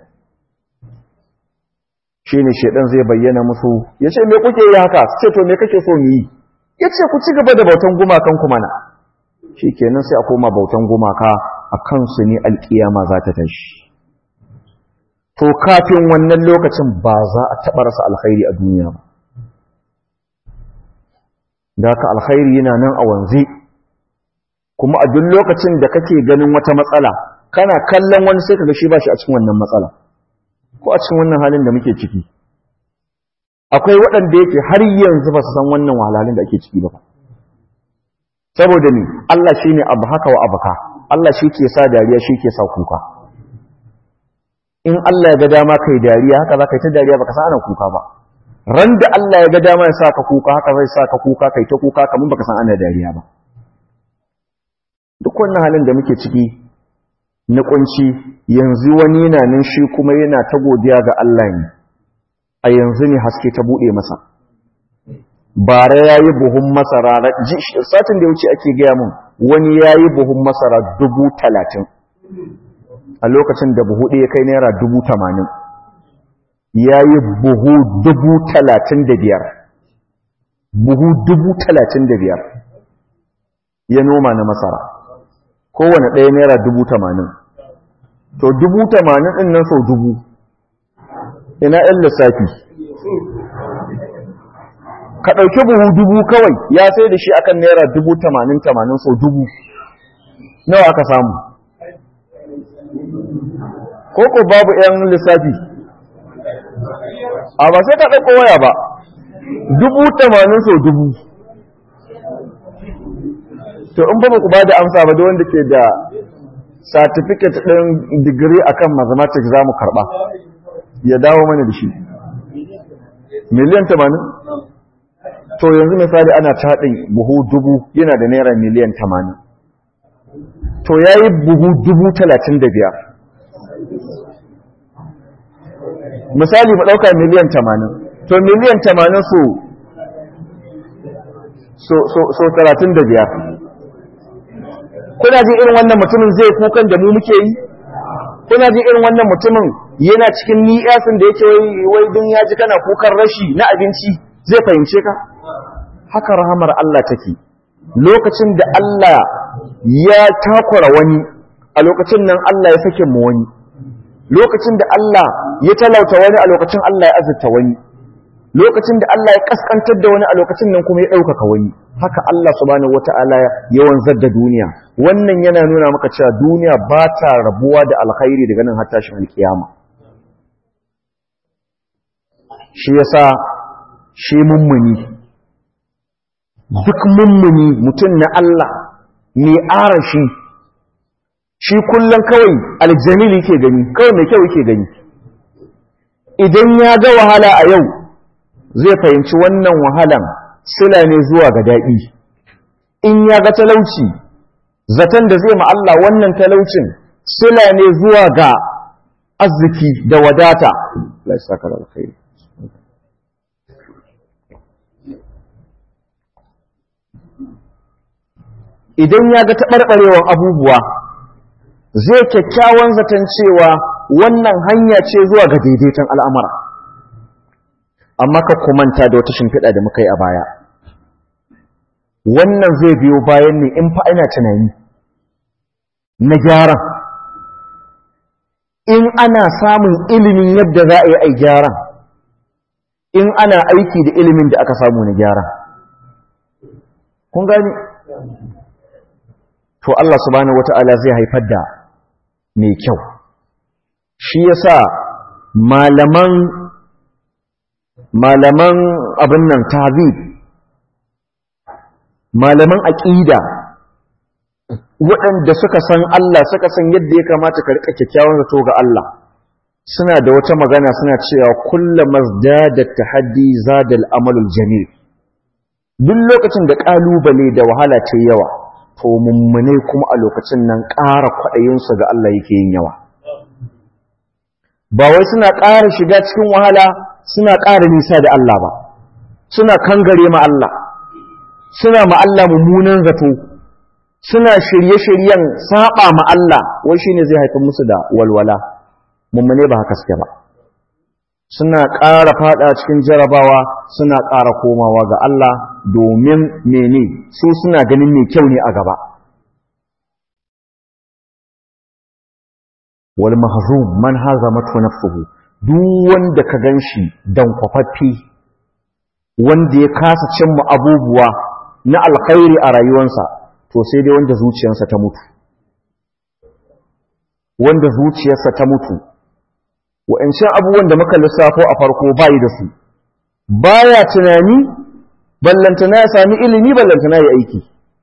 shi ne shaidan zai bayyana musu ya ce me kuke yi haka su ce to me kake so mu yi ya ce ku ci gaba da bautan gumakan ku mana shi kenan sai a koma bautan gumaka a kansu ne alkiyama za ta tashi to kafin wannan lokacin ba za a taɓa rasa alkhairi a duniya ba da haka alkhairi yana nan a wanzu kuma a duk lokacin da kake ganin wata matsala kana kallon wani sai kaga shi ba shi a cikin wannan matsala ko a cikin wannan halin da muke ciki akwai waɗanda yake har yanzu ba su san wannan wahalhalun da ake ciki ba saboda ni Allah shine abu haka wa abuka Allah shi ke sa dariya shi ke sa kuka in Allah ya ga dama kai dariya haka za ka yi ta dariya baka san ana kuka ba ran da Allah ya ga dama ya sa ka kuka haka zai sa ka kuka kai ta kuka kamar baka san ana dariya ba duk wannan halin da muke ciki na kunci yanzu wani yana nan shi kuma yana ta godiya ga Allah ne a yanzu ne haske ta bude masa bara yayi buhun masara satin da ya wuce ake gaya mun wani yayi buhun masara dubu talatin a lokacin da buhu ɗaya kai naira dubu tamanin ya yi buhu dubu talatin da biyar buhu dubu talatin da biyar ya noma na masara kowane ɗaya naira dubu tamanin to dubu tamanin ɗin nan sau dubu ina ‘yan lissafi ka ɗauki buhu dubu kawai ya sai da shi akan naira dubu tamanin tamanin sau dubu nawa aka samu ko ko babu ‘yan lissafi a ba sai ka ɗauko waya ba dubu tamanin sau dubu to in ba ku ba da amsa ba da wanda ke da certificate ɗin digiri akan mathematics za mu karɓa ya dawo mana da shi miliyan tamanin to yanzu misali ana taɗin buhu dubu yana da naira miliyan tamanin to ya yi buhu dubu talatin da biyar misali mu ɗauka miliyan tamanin to miliyan tamanin so so talatin da biyar kuna jin irin wannan mutumin zai kukan da mu muke yi kuna jin irin wannan mutumin yana cikin ni'yasin da yake wai dun ya ji kana kukan rashi na abinci zai fahimce ka haka rahamar Allah take lokacin da Allah ya takura wani a lokacin nan Allah ya sake mu wani lokacin da Allah ya talauta wani a lokacin Allah ya azurta wani lokacin da Allah ya kaskantar da wani a lokacin nan kuma ya ɗaukaka wani haka Allah subhanahu wata'ala ya wanzar da duniya wannan yana nuna maka cewa duniya ba ta rabuwa da alkhairi daga nan har tashin alkiyama shi yasa shi mummuni duk mummuni mutum na Allah mai arashi shi kullum kawai aljamil yake gani kawai mai kyau yake gani idan ya ga wahala a yau zai fahimci wannan wahalan sila ne zuwa ga daɗi in ya ga talauci zaton da zai Allah wannan talaucin sila ne zuwa ga arziki da wadata idan ya ga taɓarɓarewar abubuwa zai kyakkyawan zaton cewa wannan hanya ce zuwa ga daidaiton al'amura amma ka kumanta da wata shimfiɗa da muka yi a baya wannan zai biyo bayan ne in fa ina tunani na gyaran in ana samun ilimin yadda za a yi ai gyaran in ana aiki da ilimin da aka samu na gyaran kun gani to Allah subhanahu wata'ala zai haifar da mai kyau shi yasa malaman malaman abin nan tazib malaman aqida waɗanda suka san Allah suka san yadda ya kamata ka rika kyakkyawan zato ga Allah suna da wata magana suna cewa kullama zdada tahaddi zada al-amalul jamil duk lokacin da kalubale da wahala ce yawa to mummune kuma a lokacin nan ƙara kwaɗayinsu ga Allah yake yin yawa ba wai suna ƙara shiga cikin wahala suna ƙara nisa da Allah ba suna kangare ma Allah suna ma Allah mummunan zato suna shirye-shiryen saba ma Allah wai shine zai haifar musu da walwala mummune ba haka suke ba suna ƙara fada cikin jarabawa suna ƙara komawa ga Allah domin mene su suna ganin mai kyau ne a gaba wal mahzum man hazamatu nafsuhu duk wanda ka ganshi dan kwafaffi wanda ya kasa cimma abubuwa na alkhairi a rayuwarsa to sai dai wanda zuciyarsa ta mutu wanda zuciyarsa ta mutu wa'ancan abubuwan da muka lissafo a farko bayi da su baya tunani ballantana ya sami ilimi ballantana ya aiki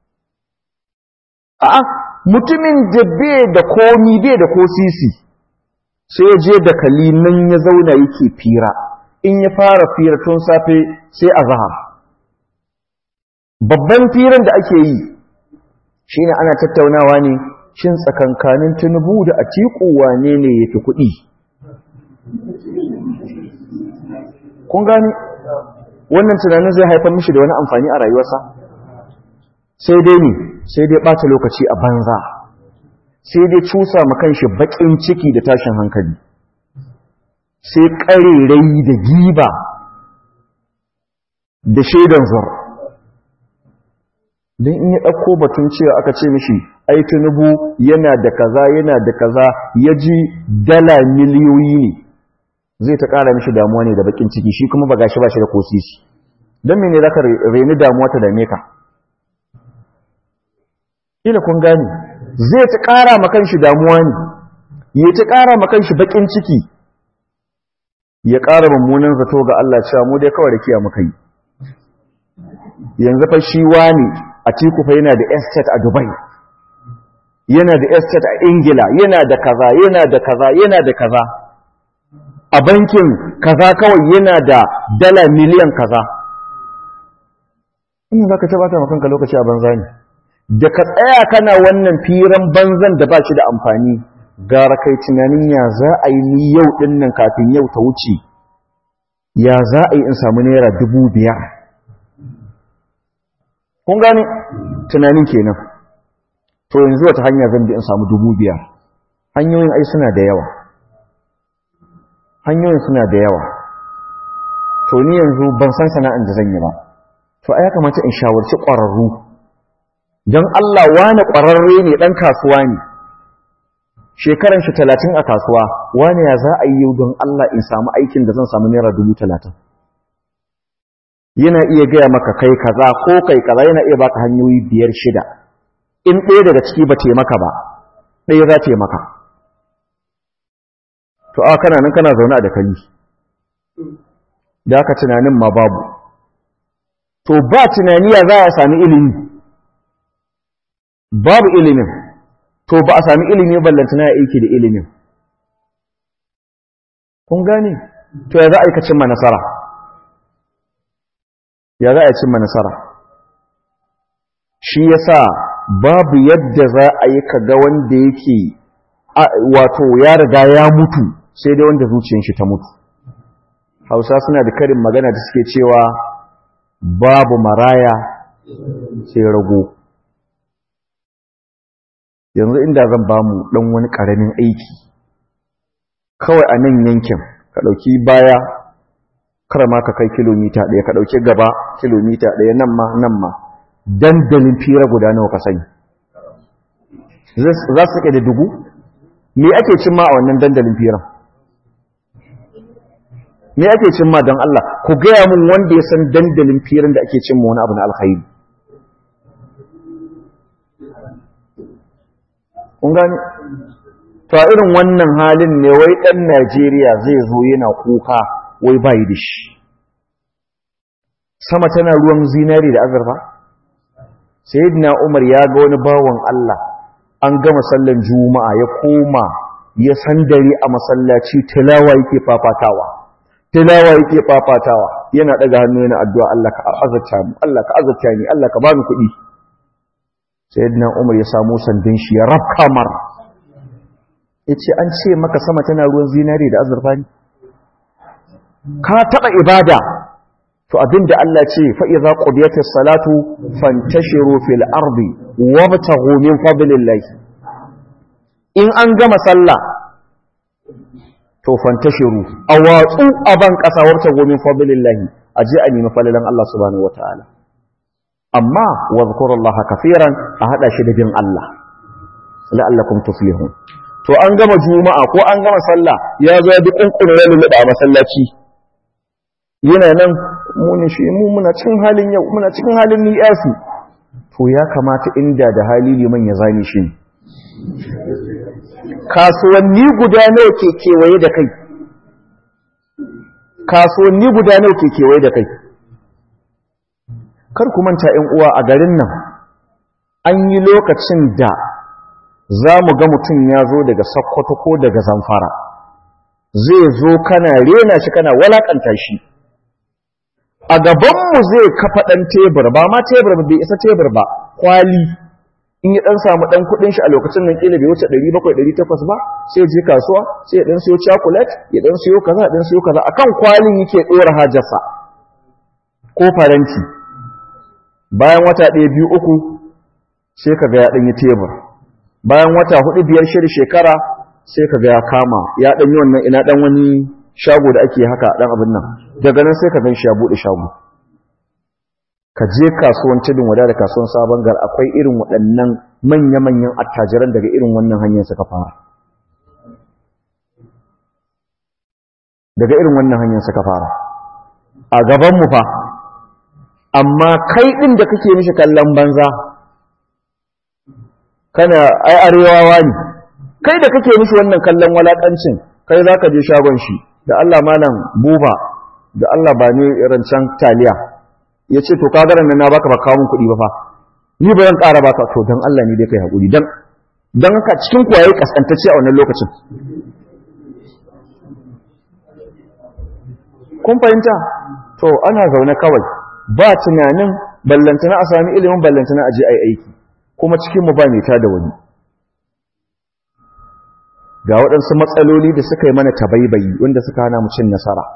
a'a mutumin da bai da komi bai da ko sisi sai ya je da kali nan ya zauna yake fira in ya fara fira tun safe sai a zahar babban firan da ake yi shine ana tattaunawa ne shin tsakankanin tunubu da atiku wane ne yafi kuɗi kun gani wannan tunanin zai haifar mishi da wani amfani a rayuwarsa sai dai ne sai dai ɓata lokaci a banza sai dai cusa makan shi baƙin ciki da tashin hankali sai ƙarerai da giba da shaidan zur don in ya ɗauko batun cewa aka ce mishi ai tunubu yana da kaza yana da kaza ya ji dala miliyoyi ne zai ta ƙara mishi damuwa ne da bakin ciki shi kuma ba gashi ba shi da kosisi don mene za ka reni damuwa ta dame ka ila kun gani zai ta ƙara makan shi damuwa ne ya ta ƙara makan shi bakin ciki ya ƙara mummunan zato ga Allah cewa mu dai kawai da kiya muka yi yanzu fa shi wani a tiku fa yana da estate a Dubai yana da estate a Ingila yana da kaza yana da kaza yana da kaza a bankin kaza kawai yana da dala miliyan kaza ina za ka tabata makanka lokaci a banza ne da ka tsaya kana wannan firan banzan da ba shi da amfani gara kai tunanin ya za a yi ni yau ɗin nan kafin yau ta wuce ya za a yi in samu naira dubu biyar kun gane tunanin kenan to yanzu wata hanya zan bi in samu dubu biyar hanyoyin ai suna da yawa hanyoyin suna da yawa to ni yanzu ban san sana'an da zan yi ba to a ya kamata in shawarci ƙwararru don Allah wane ƙwararre ne ɗan kasuwa ne shekaran shi talatin a kasuwa wane ya za a yi yau don Allah in samu aikin da zan samu naira dubu talatin yana iya gaya maka kai kaza ko kai kaza yana iya baka hanyoyi biyar shida in ɗaya daga ciki ba taimaka ba ɗaya za taimaka to a kana nan kana zaune a dakali da aka tunanin ma babu to ba tunani ya za a sami ilimi babu ilimin to ba a sami ilimi ballantana ya aiki da ilimin kun gane to ya za a yi ka cimma nasara ya za a yi cimma nasara shi yasa babu yadda za a yi ka ga wanda yake wato ya riga ya mutu sai dai wanda zuciyar shi ta mutu hausa suna da karin magana da suke cewa babu maraya sai rago yanzu inda zan ba mu ɗan wani ƙaramin aiki kawai a nan yankin ka ɗauki baya karama ka kai kilomita ɗaya ka ɗauki gaba kilomita ɗaya nan ma nan ma dandalin fira guda nawa ka sani za su da dubu me ake cimma a wannan dandalin firan me ake cimma don Allah ku gaya mun wanda ya san dandalin firan da ake cimma wani abu na alkhairi kun gani to irin wannan halin ne wai ɗan Najeriya zai zo yana kuka wai bai da shi sama tana ruwan zinari da azurfa sayyidina Umar ya ga wani bawan Allah an gama sallan juma'a ya koma ya sandare a masallaci tilawa yake fafatawa tilawa yake fafatawa yana daga hannu yana addu'a Allah ka azurta mu Allah ka azurta ni Allah ka bani kuɗi sayyidina Umar ya samu sandin shi ya rafka mar yace an ce maka sama tana ruwan zinari da azurfa ne ka taba ibada to abinda Allah ce fa idza qudiyatis salatu fantashiru fil ardi wabtaghu min fadlillah in an gama sallah to fantashiru awatsu aban kasa wabtaghu min fadlillah aje a nemi falalan Allah subhanahu wataala amma wadhkurullaha kafiran a hada shi da bin Allah la'allakum tuflihun to an gama juma'a ko an gama sallah ya zo ya duk kunkurin lulluɓa a masallaci yana nan muni shi mu muna cikin halin yau muna cikin halin ni'asu to ya kamata inda da hali liman ya zane shi kasuwanni guda nawa ke kewaye da kai kasuwanni guda nawa ke kewaye da kai kar ku manta ƴan uwa a garin nan an yi lokacin da za mu ga mutum ya zo daga Sokoto ko daga Zamfara zai zo kana rena shi kana walakanta shi a gabanmu zai kafa ɗan tebur ba ma tebur bai isa tebur ba kwali in ya ɗan samu ɗan kuɗin shi a lokacin nan ƙila bai wuce 700-800 ba sai je kasuwa sai ya ɗan siyo chocolate ya ɗan siyo kaza ɗan siyo kaza akan kwalin yake ɗora hajarsa ko faranti bayan wata ɗaya biyu uku sai ka ga ya ɗan yi tebur bayan wata hudu biyar shida shekara sai ka ga ya kama ya ɗan yi wannan ina ɗan wani shago da ake haka ɗan abin nan daga nan sai ka gan shi ya buɗe shago ka je kasuwan tudun wada da kasuwan sabon gar akwai irin waɗannan manya-manyan attajiran daga irin wannan hanyar suka fara daga irin wannan hanyar suka fara a gabanmu fa amma kai ɗin da kake mishi kallon banza kana ai arewawa ne kai da kake mishi wannan kallon walakancin kai za ka je shagon shi da Allah malam buba da Allah ba ne rancen taliya ya ce to kagaran nan na baka ba kawo min kuɗi ba fa ni ba zan ƙara baka to dan Allah ne dai kai haƙuri dan dan haka cikin kwaye kaskantacce a wannan lokacin kun fahimta to ana zaune kawai ba tunanin ballantana a sami ilimin ballantana a je ai aiki kuma cikin mu ba mai ta da wani ga waɗansu matsaloli da suka yi mana tabaibayi wanda suka hana mu cin nasara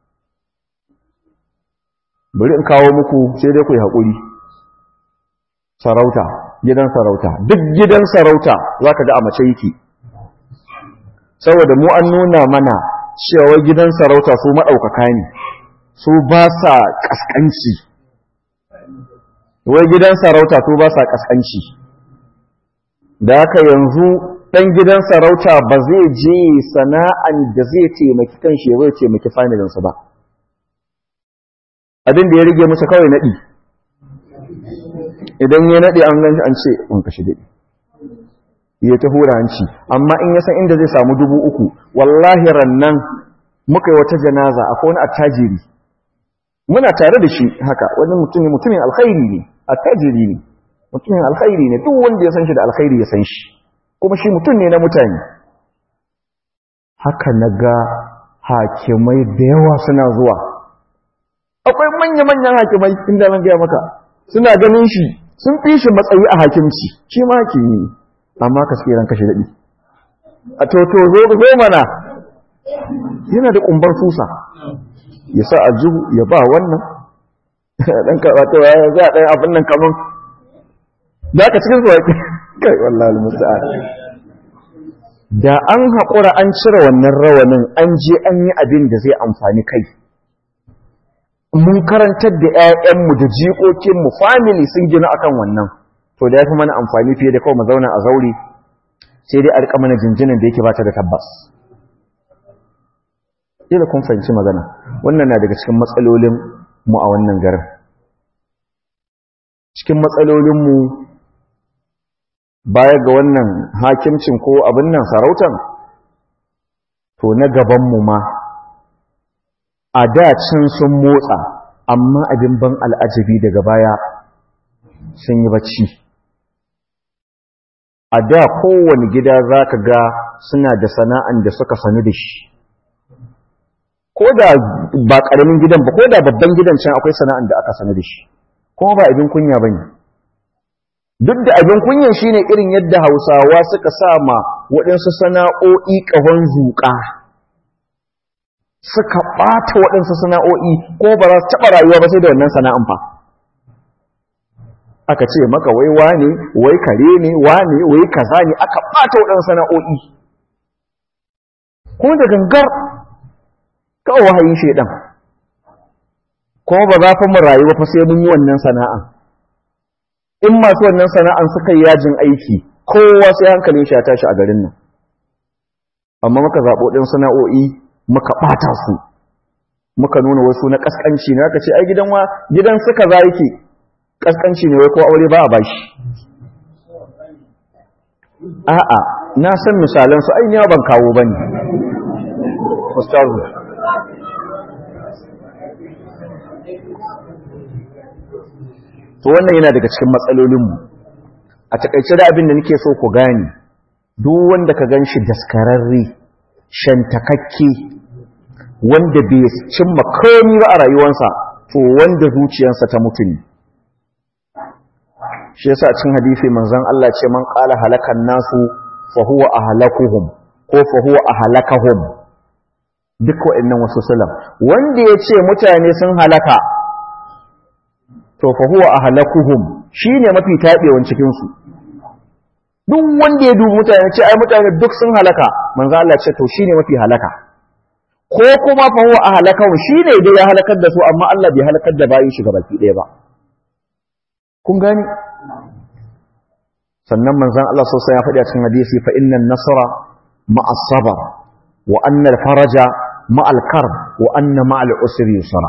bari in kawo muku sai dai ku yi haƙuri sarauta gidan sarauta duk gidan sarauta za ka ga a mace yake saboda mu an nuna mana cewa gidan sarauta su maɗaukaka ne su ba sa ƙasƙanci wai gidan sarauta to ba sa kaskanci da haka yanzu ɗan gidan sarauta ba zai je sana'an da zai taimaki kanshi ya zai taimaki familinsa ba abin da ya rige masa kawai naɗi idan ya naɗi an gan an ce in kashi daɗi ya ta hura hanci amma in ya san inda zai samu dubu uku wallahi rannan muka yi wata janaza akwai wani attajiri muna tare da shi haka wani mutumin mutumin alkhairi ne attajiri ne mutumin alkhairi ne duk wanda ya san shi da alkhairi ya san shi kuma shi mutum ne na mutane haka na ga hakimai da yawa suna zuwa akwai manya-manyan hakimai inda zan gaya maka suna ganin shi sun fi shi matsayi a hakimci shi ma hakimi ne amma ka suke ran kashe daɗi a toto zo zo mana yana da ƙumbar susa ya sa aljihu ya ba wannan ɗan karɓata ya za a ɗaya abin nan kamun da aka cikin zuwa kai wallahi musta'an da an haƙura an cire wannan rawanin an je an yi abin da zai amfani kai mun karantar da 'ya'yanmu da jikokinmu family sun gina akan wannan to da ya fi mana amfani fiye da kawai mu zauna a zaure sai dai a rika mana jinjinin da yake bata da tabbas ila kun fahimci magana wannan na daga cikin matsalolin mu a wannan garin cikin matsalolin mu baya ga wannan hakimcin ko abin nan sarautan to na gaban mu ma a da can sun motsa amma abin ban al'ajabi daga baya sun yi bacci a da kowane gida za ka ga suna da sana'an da suka sanu da shi ko da ba ƙaramin gidan ba ko da babban gidan can akwai sana'an da aka sanu da shi kuma ba abin kunya ba ne duk da abin kunyan shine irin yadda hausawa suka sa ma waɗansu sana'o'i ƙahon zuƙa suka ɓata waɗansu sana'o'i ko ba za su taɓa rayuwa ba sai da wannan sana'an fa aka ce maka wai wane wai kare ne wane wai kaza ne aka ɓata waɗansu sana'o'i ko da gangar kawai wahayin shaidan kuma ba za fa mu rayuwa fa sai mun yi wannan sana'an in masu wannan sana'an suka yi yajin aiki kowa sai hankalin shi ya tashi a garin nan amma muka zaɓo ɗin sana'o'i muka ɓata su muka nuna wasu na ƙasƙanci ne aka ce ai gidan wa gidan suka za yake ƙasƙanci ne wai ko aure ba a bashi a'a na san misalan su ai ban kawo bane ustazu to wannan yana daga cikin matsalolinmu a takaice da abin da nake so ku gane duk wanda ka gan shi daskararre shantakakke wanda bai cimma komi ba a rayuwarsa to wanda zuciyarsa ta mutu ne shi yasa cikin hadisi manzon Allah ce man qala halakan nasu fa huwa ahlakuhum ko fa huwa ahlakahum duk wa'annan wasu salam wanda ya ce mutane sun halaka to fa huwa ahlakuhum shine mafi tabewan cikin su duk wanda ya dubi mutane ce ai mutane duk sun halaka manzo Allah ce to shine mafi halaka ko kuma fa huwa ahlakahum shine dai ya halakar da su amma Allah bai halakar da bayin shi gabaki daya ba kun gani sannan manzon Allah sosai ya faɗi a cikin hadisi fa innan nasra ma'as sabr wa anna al-faraja ma'al karb wa anna ma'al usri yusra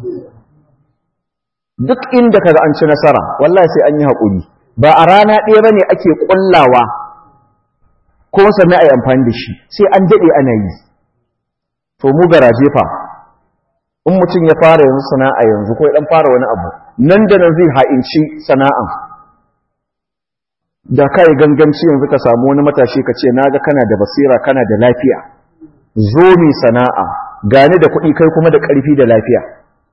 duk inda kaga an ci nasara wallahi sai an yi haƙuri ba a rana ɗaya bane ake ƙullawa ko sannan a yi amfani da shi sai an daɗe ana yi to mu garaje fa in mutum ya fara yanzu sana'a yanzu ko ya ɗan fara wani abu nan da nan zai ha'inci sana'an da ka yi ganganci yanzu ka samu wani matashi ka ce na ga kana da basira kana da lafiya zo mi sana'a gani da kuɗi kai kuma da ƙarfi da lafiya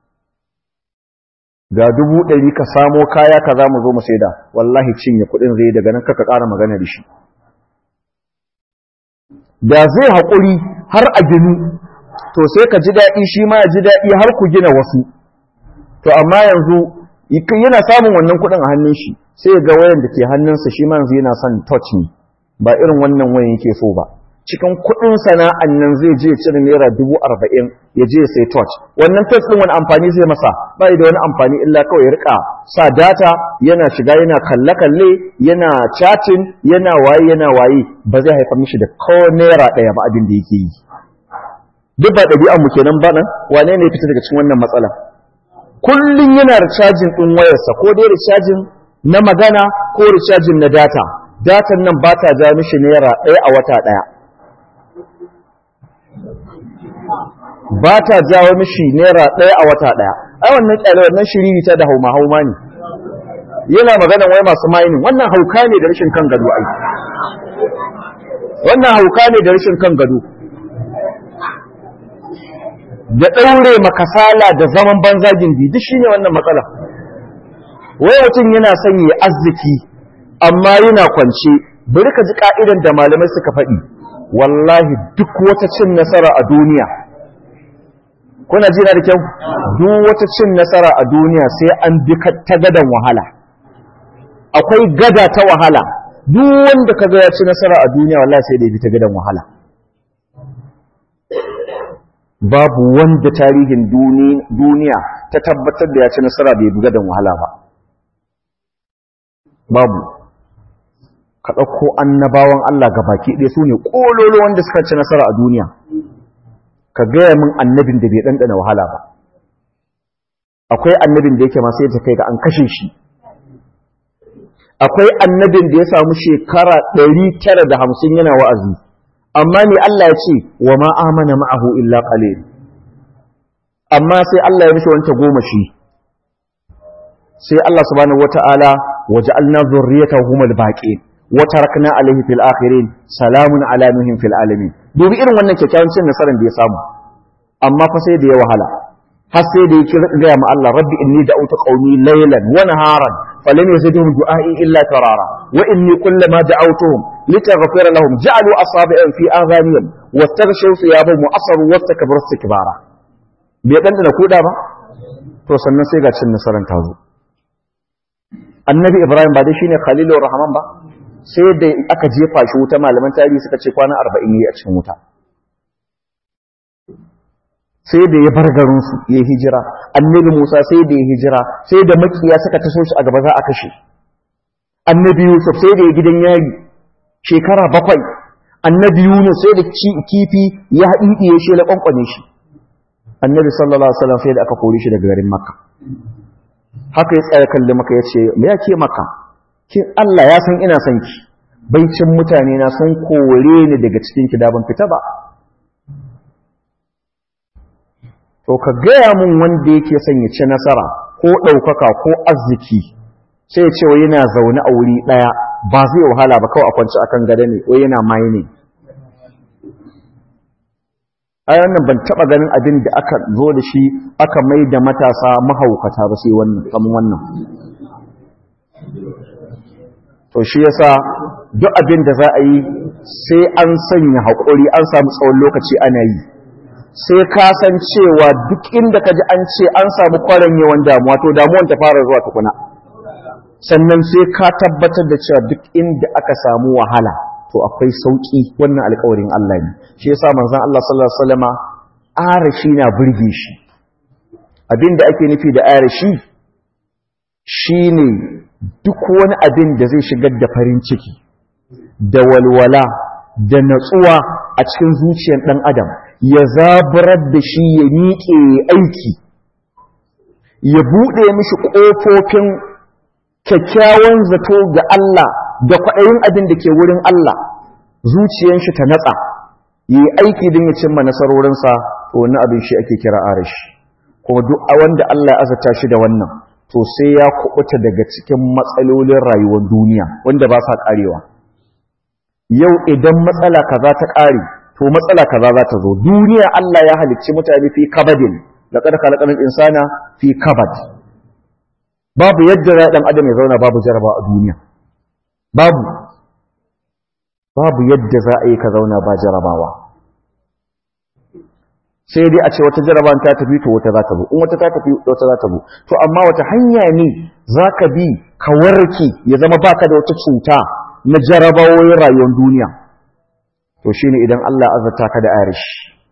ga dubu ɗari ka samo kaya ka za mu zo mu saida wallahi cinye kuɗin zai daga nan kaka ƙara magana da shi da zai haƙuri har a ginu to sai ka ji daɗi shi ma ya ji daɗi har ku gina wasu to amma yanzu yana samun wannan kuɗin a hannun shi sai ga wayan da ke hannunsa shi ma yanzu yana son touch ne ba irin wannan wayan yake so ba cikin kuɗin sana'an nan zai je cire naira dubu arba'in ya je sai touch wannan touch ɗin wani amfani zai masa bai da wani amfani illa kawai ya rika sa data yana shiga yana kalle-kalle yana chatting yana waye yana waye ba zai haifar mishi da ko naira ɗaya ba abin da yake yi duk ba ɗabi'an mu kenan ba nan wane ne fita daga cikin wannan matsala kullum yana recharging ɗin wayarsa ko dai recharging na magana ko recharging na data datan nan ba ta ja mishi naira ɗaya a wata ɗaya ba ta jawo mishi naira ɗaya a wata ɗaya ai wannan ƙyale wannan shiriri ta da hauma hauma ne yana magana wai masu mining wannan hauka ne da rashin kan gado ai wannan hauka ne da rashin kan gado da ɗaure makasala da zaman banza gindi duk shine wannan matsala wai mutum yana son yi arziki amma yana kwance bari ka ji ka'idan da malamai suka faɗi wallahi duk wata cin nasara a duniya kuna jina da kyau duk wata cin nasara a duniya sai an bi ta gadan wahala akwai gada ta wahala duk wanda ka ga ya ci nasara a duniya wallahi sai da ya bi ta gadan wahala babu wanda tarihin duniya ta tabbatar da ya ci nasara bai bi gadan wahala ba babu ka ɗauko annabawan Allah ga baki ɗaya su ne ƙololo wanda suka ci nasara a duniya ka gaya min annabin da bai ɗanɗana wahala ba akwai annabin da yake masu yadda kai ga an kashe shi akwai annabin da ya samu shekara ɗari tara da hamsin yana wa'azi amma ne Allah ya ce wa ma amana ma'ahu illa qalil amma sai Allah ya mishi wanta goma shi sai Allah subhanahu wata'ala waja'alna dhurriyyatahu humul baqin wa tarakna alayhi fil akhirin salamun ala nuhin fil alamin dubi irin wannan kyakkyawan cin nasarar da ya samu amma fa sai da ya wahala har sai da yake ga ma Allah rabbi inni da'utu qaumi laylan wa naharan falam yazidhum du'ai illa tarara wa inni kullama da'awtuhum litaghfira lahum ja'alu asabi'an fi adhanihim wastaghshaw thiyabahum wa asaru wastakbaru istikbara bai dan da kuda ba to sannan sai ga cin nasarar ta zo annabi ibrahim ba dai shine khalilur rahman ba sai da aka jefa shi wuta malaman tarihi suka ce kwana 40 ne a cikin wuta sai da ya bar garinsu ya hijira annabi musa sai da ya hijira sai da makiya suka taso shi a gaba za a kashe annabi yusuf sai da ya gidan yari shekara bakwai annabi yunus sai da kifi ya haɗiɗiye shi ya ƙwanƙwane shi annabi sallallahu alaihi wasallam sai da aka kore shi daga garin makka haka ya tsaya kalli maka ya ce me yake maka kin Allah ya san ina son ki baicin mutane na sun kore ni daga cikin ki da ban fita ba to ka gaya mun wanda yake son ya ci nasara ko ɗaukaka ko arziki sai ya ce wa yana zaune a wuri ɗaya ba zai wahala ba kawai a kwanci akan gada ne ko yana mining ai wannan ban taba ganin abin da aka zo da shi aka mai da matasa mahaukata ba sai wannan kaman wannan to shi yasa duk abin da za a yi sai an sanya haƙuri an samu tsawon lokaci ana yi sai ka san cewa duk inda ka ji an ce an samu yawan damuwa to damuwan ta fara zuwa tukuna sannan sai ka tabbatar da cewa duk inda aka samu wahala to akwai sauki wannan alƙawarin Allah ne shi yasa manzon Allah sallallahu alaihi wasallama arashi na burge shi abinda ake nufi da arashi shine duk wani abin da zai shigar da farin ciki da walwala da natsuwa a cikin zuciyar ɗan adam ya zaburar da shi ya miƙe aiki ya buɗe mishi ƙofofin kyakkyawan zato ga Allah da kwaɗayin abin da ke wurin Allah zuciyar shi ta natsa yi aiki don ya cimma nasarorinsa to wani abin shi ake kira arashi kuma duk wanda Allah ya azata shi da wannan to sai ya kubuta daga cikin matsalolin rayuwar duniya wanda ba sa karewa yau idan matsala kaza ta kare to matsala kaza za ta zo duniya Allah ya halicci mutane fi kabadin da kada khalaqal insana fi kabad babu yadda ya dan adam ya zauna babu jaraba a duniya babu babu yadda za a yi ka zauna ba jarabawa sai dai a ce wata jaraban ta tafi to wata za ta zo in wata ta tafi wata za ta zo to amma wata hanya ne za ka bi ka warke ya zama baka da wata cuta na jarabawoyin rayuwar duniya to shine idan Allah azurta ka da arashi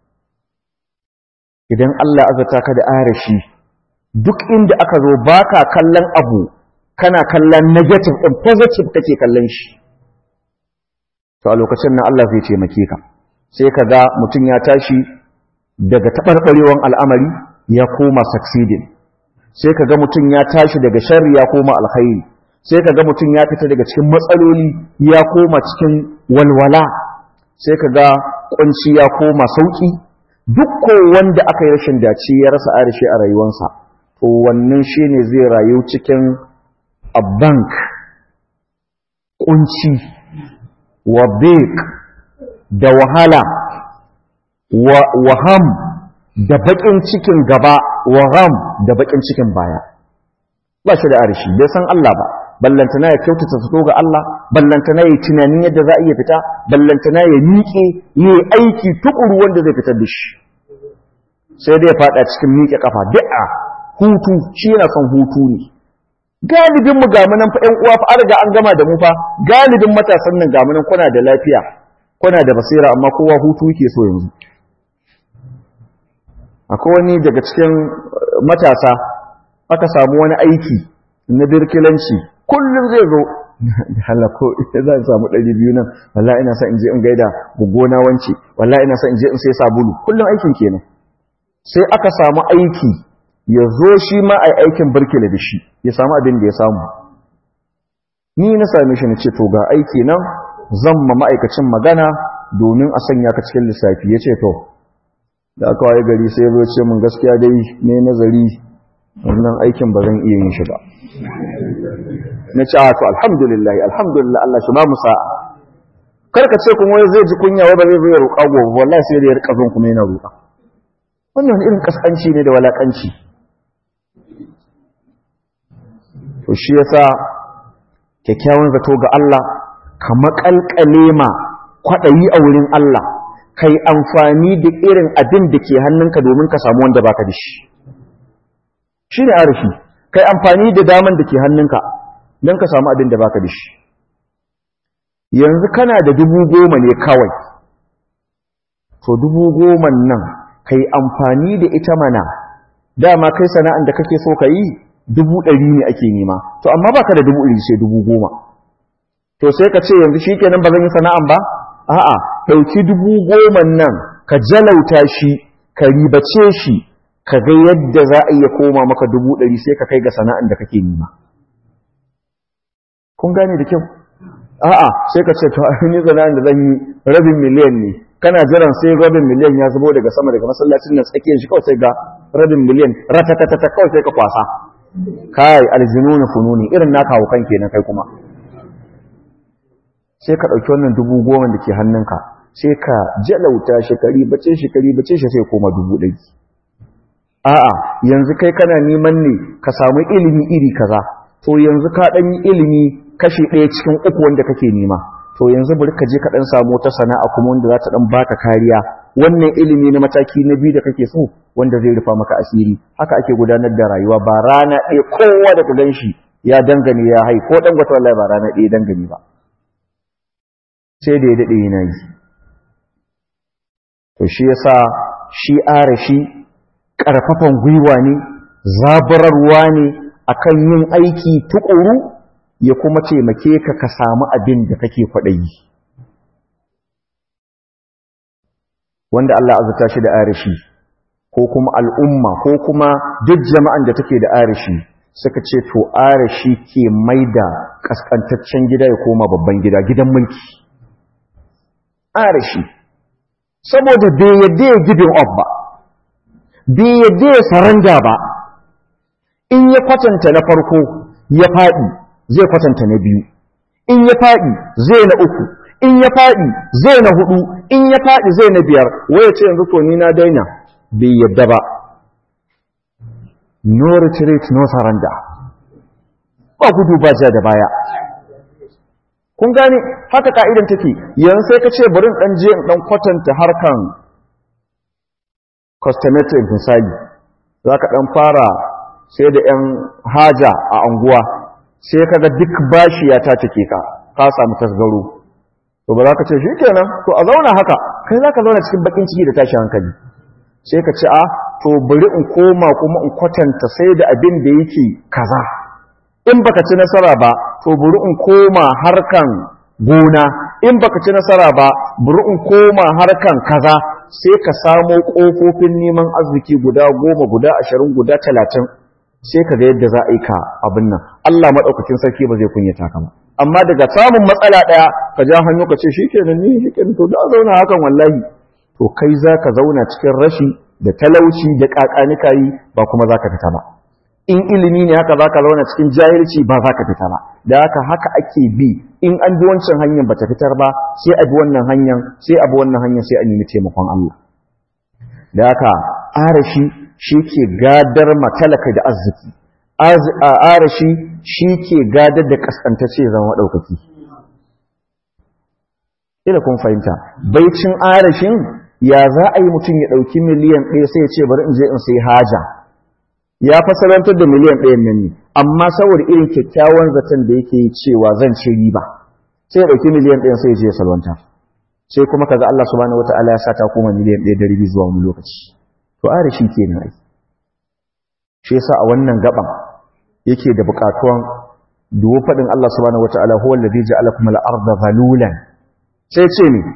idan Allah azurta ka da arashi duk inda aka zo baka kallon abu kana kallon negative din positive kake kallon shi to a lokacin nan Allah zai taimake ka sai ka ga mutum ya tashi daga taɓarɓarewan al'amari ya koma succeeding sai ka ga mutum ya tashi daga sharri ya koma alkhairi sai ka ga mutum ya fita daga cikin matsaloli ya koma cikin walwala sai ka ga kunci ya koma sauki duk ko wanda aka yi rashin dace ya rasa arishi a rayuwarsa to wannan shine zai rayu cikin a bank kunci wa da wahala wa waham da bakin cikin gaba waham da bakin cikin baya ba shi da arishi bai san Allah ba ballantana ya kyautata fito ga Allah ballantana ya tunanin yadda za a iya fita ballantana ya miƙe ya aiki tukuru wanda zai fitar da shi sai dai ya fada cikin miƙe kafa da'a hutu shi yana son hutu ne galibin mu gamu nan fa ƴan uwa fa an riga an gama da mu fa galibin matasan nan gamu nan kuna da lafiya kuna da basira amma kowa hutu yake so yanzu akwai wani daga cikin matasa aka samu wani aiki na birkilanci kullum zai zo da halako ita za a samu ɗari biyu nan walla ina sa in je in gaida gugona wance walla ina sa in je in sai sabulu kullum aikin kenan sai aka samu aiki ya zo shi ma a aikin birkila da shi ya samu abin da ya samu ni na same shi na ce to ga aiki nan zan ma ma'aikacin magana domin a sanya ka cikin lissafi ya ce to da aka waye gari sai zo ce mun gaskiya dai ne nazari wannan aikin ba zan iya yin shi ba na ce a to alhamdulillah alhamdulillah Allah shi ba mu sa'a karka ce kuma zai ji kunya wa ba zai zo ya roƙa gobe wallahi sai da ya rika zon kuma yana roƙa wannan irin kaskanci ne da walakanci to shi yasa kyakkyawan zato ga Allah ka makalkale ma kwaɗayi a wurin Allah kai amfani da irin abin da ke hannunka domin ka samu wanda baka da shi shi ne arashi kai amfani da daman da ke hannunka don ka samu abin da baka da shi yanzu kana da dubu goma ne kawai to dubu goma nan kai amfani da ita mana dama kai sana'an da kake so ka yi dubu ɗari ne ake nema to amma baka da dubu ɗari sai dubu goma to sai ka ce yanzu shi kenan ba zan yi sana'an ba a'a ɗauki dubu goma nan ka jalauta shi ka ribace shi ka ga yadda za a iya koma maka dubu ɗari sai ka kai ga sana'an da kake nema kun gane da kyau a'a sai ka ce to ni sana'an da zan yi rabin miliyan ne kana jiran sai rabin miliyan ya zubo daga sama daga masallacin nan tsakiyar shi kawai sai ga rabin miliyan ratatatata kawai sai ka kwasa kai aljinuna fununi irin naka haukan kenan kai kuma sai ka ɗauki wannan dubu goma da ke hannunka sai ka jalauta shekari bace shekari bace shi sai koma dubu ɗari a'a yanzu kai kana neman ne ka samu ilimi iri kaza to yanzu ka ɗan yi ilimi kashi ɗaya cikin uku wanda kake nema to yanzu bari ka je ka ɗan samu wata sana'a kuma wanda za ta ɗan baka kariya wannan ilimi na mataki na biyu da kake so wanda zai rufa maka asiri haka ake gudanar da rayuwa ba rana ɗaya kowa da ka gan shi ya dangane ya hai ko ɗan gwata wallahi ba rana ɗaya dangane ba sai da ya daɗe yana yi to shi yasa shi arashi ƙarfafan gwiwa ne zaburarwa ne akan yin aiki tuƙuru ya kuma taimake ka ka samu abin da kake kwaɗayi wanda Allah azuta shi da arashi ko kuma al'umma ko kuma duk jama'an da take da arashi suka ce to arashi ke maida kaskantaccen gida ya koma babban gida gidan mulki arashi saboda bai yadda ya gibin up ba bai yadda ya saranda ba in ya kwatanta na farko ya faɗi zai kwatanta na biyu in ya faɗi zai na uku in ya faɗi zai na hudu in ya faɗi zai na biyar waya ce yanzu to ni na daina bai yadda ba no retreat no surrender ba gudu ba ja da baya kun gane haka ka'idan take yanzu sai ka ce bari dan je in dan kwatanta harkan cosmetic misali zaka dan fara sai da yan haja a anguwa sai kaga duk bashi ya ta take ka ka samu tasgaro to ba za ka ce shi kenan to a zauna haka kai za ka zauna cikin bakin ciki da tashi hankali sai ka ce a to bari in koma kuma in kwatanta sai da abin da yake kaza in baka ci nasara ba to bari in koma harkan gona in baka ci nasara ba bari in koma harkan kaza sai ka samo ƙofofin neman arziki guda goma guda ashirin guda talatin sai ka ga yadda za a yi ka abin nan Allah maɗaukakin sarki ba zai kunyata ka ba amma daga samun matsala ɗaya ka ja hannu ka ce shikenan ni shikenan to da zauna hakan wallahi to kai za ka zauna cikin rashi da talauci da ƙaƙanika yi ba kuma za ka fita ba in ilimi ne haka za ka zauna cikin jahilci ba za ka fita ba da haka haka ake bi in an bi wancan hanyar ba ta fitar ba sai a bi wannan hanyar sai a bi wannan hanyar sai a nemi taimakon Allah da haka arashi shi ke gadar matalaka da arziki arashi shi ke gadar da kaskantacce zama ɗaukaki ila kun fahimta baicin arashin ya za a yi mutum ya ɗauki miliyan ɗaya sai ya ce bari in je in sai haja ya fasalantar da miliyan ɗayan nan ne amma saboda irin kyakkyawan zaton da yake yi cewa zan ci riba sai ya ɗauki miliyan ɗayan sai ya je ya salwanta sai kuma kaga Allah subhanahu wataala ya sa ta koma miliyan ɗaya da ribi zuwa wani lokaci to are shi kenan ai shi yasa a wannan gaban yake da buƙatuwan duwo faɗin Allah subhanahu wataala huwa alladhi ja'alakum al-ardha zalulan sai ce ne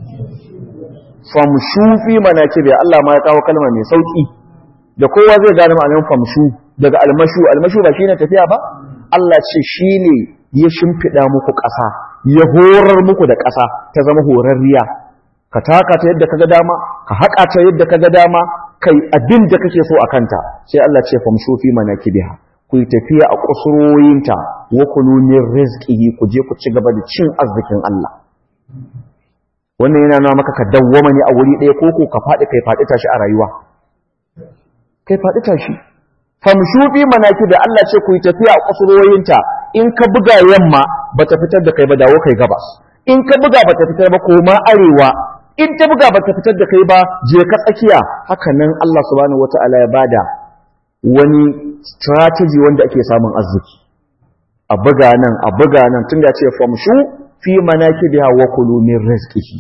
famshu fi manakibi Allah ma ya kawo kalma mai sauki da kowa zai gane ma'anar famshu daga almashu almashu ba shine tafiya ba Allah ce shine ya shimfida muku ƙasa ya horar muku da ƙasa ta zama horarriya ka taka ta yadda kaga dama ka haƙa ta yadda kaga dama kai abin da kake so a kanta sai Allah ce famshu fi manakibiha ku yi tafiya a kusuroyinta wa kulu min rizqihi ku je ku ci gaba da cin arzikin Allah wannan yana nuna maka ka dawwama ne a wuri ɗaya ko ko ka faɗi kai faɗi tashi a rayuwa kai faɗi tashi famshubi manaki da Allah ce ku yi tafiya a kusuroyinta in ka buga yamma bata fitar da kai ba dawo kai gabas in ka buga bata fitar ba koma arewa in ta buga bata fitar da kai ba je ka tsakiya haka nan Allah subhanahu wataala ya bada wani strategy wanda ake samun arziki a buga nan a buga nan tun da ce famshu fi manakibiha wa kulu min rizqihi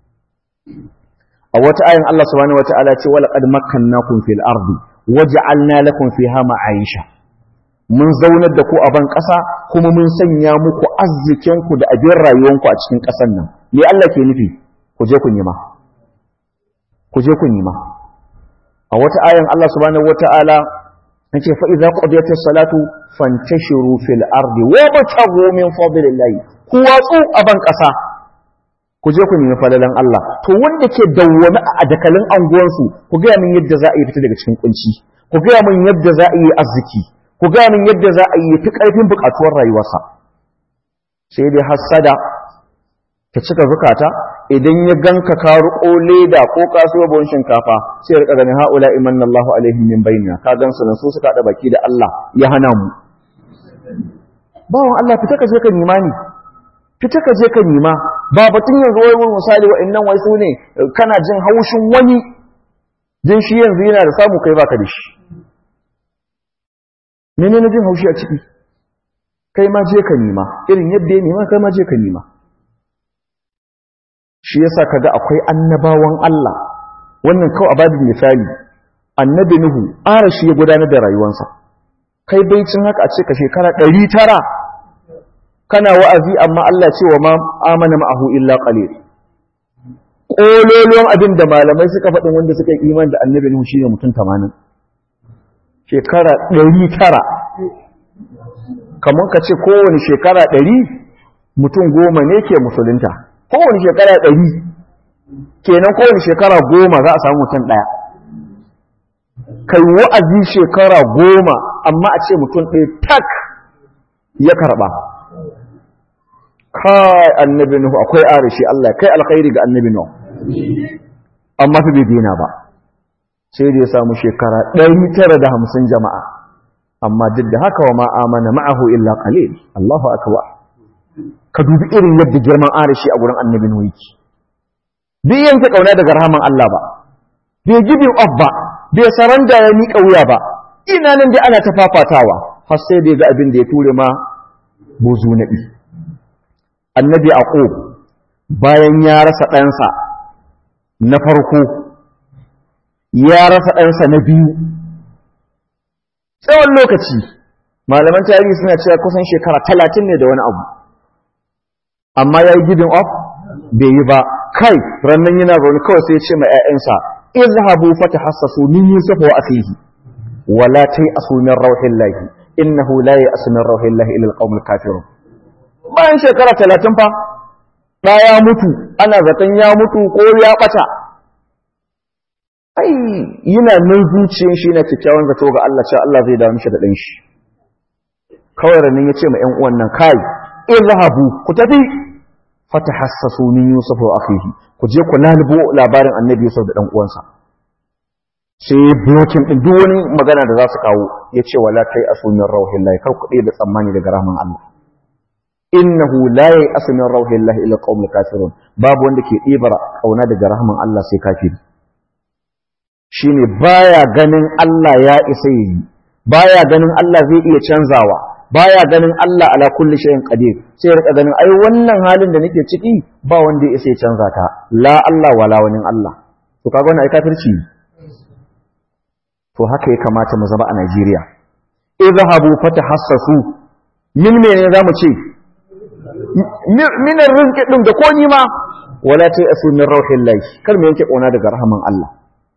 a wata ayin Allah subhanahu wataala ce wala qad makkannakum fil ardi waj'alna lakum fiha ma'aisha mun zaunar da ku a ban ƙasa kuma mun sanya muku arzikin ku da abin rayuwanku a cikin ƙasar nan me Allah ke nufi ku je ku nima ku je ku nima a wata ayin Allah subhanahu wataala yace fa idza qudiyatis salatu fantashiru fil ardi wabtaghu min fadlillahi ku watsu a ban ƙasa ku je ku nemi falalan Allah to wanda ke dawwami a dakalin anguwansu ku gaya min yadda za a yi fita daga cikin kunci ku gaya min yadda za a yi arziki ku gaya min yadda za a yi fi ƙarfin buƙatuwar rayuwarsa sai dai hassada ta cika zukata idan ya ganka ka riƙo leda ko kasuwa buhun shinkafa sai ya rika ganin haula imanna Allahu alaihim min bainina ka gansu nan su suka haɗa baki da Allah ya hana mu bawan Allah fita ka je ka nima ni fita ka je ka nima ba batun yanzu wai wani misali wa'annan wai su ne kana jin haushin wani jin shi yanzu yana da samu kai baka da shi mene na jin haushi a ciki kai ma je ka nima irin yadda ya nima kai ma je ka nima shi yasa kaga akwai annabawan Allah wannan kawai a babin misali annabi Nuhu ara shi ya gudanar da rayuwarsa kai baicin haka a ce ka shekara ɗari tara kana wa'azi amma Allah ce wa ma amana ma'ahu illa qalil kololon abin da malamai suka faɗin wanda suka yi iman da annabi Nuhu shine mutum 80 shekara 900 kamar ka ce kowane shekara 100 mutum goma ne ke musulunta kowane shekara 100 kenan kowane shekara goma za a samu mutum ɗaya kai wa'azi shekara goma amma a ce mutum ɗaya tak ya karɓa kai annabi nuhu akwai arishi Allah kai alkhairi ga annabi nuhu amma fa bai dina ba sai da ya samu shekara 950 jama'a amma duk da haka wa ma amana ma'ahu illa qalil Allahu akbar ka dubi irin yadda girman arishi a gurin annabi nuhu yake bai yanke kauna daga rahaman Allah ba bai gibin off ba bai saranda ya miƙa wuya ba ina nan dai ana ta fafatawa har sai da ga abin da ya ture ma buzu nabi annabi aqub bayan ya rasa ɗansa na farko ya rasa ɗansa na biyu tsawon lokaci malaman tarihi suna cewa kusan shekara talatin ne da wani abu amma ya yi giving up bai yi ba kai rannan yana zaune kawai sai ya ce ma 'ya'yansa izhabu fatahassasu min yusuf wa akhihi wala tayasu min rauhillahi innahu la ya'su min rauhillahi illa alqaumul kafirun bayan shekara talatin fa ɗa ya mutu ana zaton ya mutu ko ya ɓata ai yana nan zuciyar shi na kyakkyawan zato ga Allah cewa Allah zai dawo mishi da ɗan shi kawai ranin ya ce ma ‘yan uwan nan kai izhabu ku tafi fatahassasu min yusuf wa akhihi ku je ku lalubo labarin annabi yusuf da ɗan uwansa sai blokin ɗin duk wani magana da za su kawo ya ce wala kai asumin rauhin lahi kar ku da tsammani daga rahman Allah innahu la ya'asu min rauhillahi illa qaumul kafirun babu wanda ke ɗibara kauna daga rahman Allah sai kafiri shine baya ganin Allah ya isa yi baya ganin Allah zai iya canzawa baya ganin Allah ala kulli shay'in qadir sai ya rika ganin ai wannan halin da nake ciki ba wanda ya isa ya canza ta la Allah wala wani Allah to kaga wannan ai kafirci to haka ya kamata mu zama a Najeriya idhahabu fatahassasu min menene zamu ce minar rizki ɗin da ko nima wala ta asu min rauhin lai kar mu yanke ƙauna daga rahaman Allah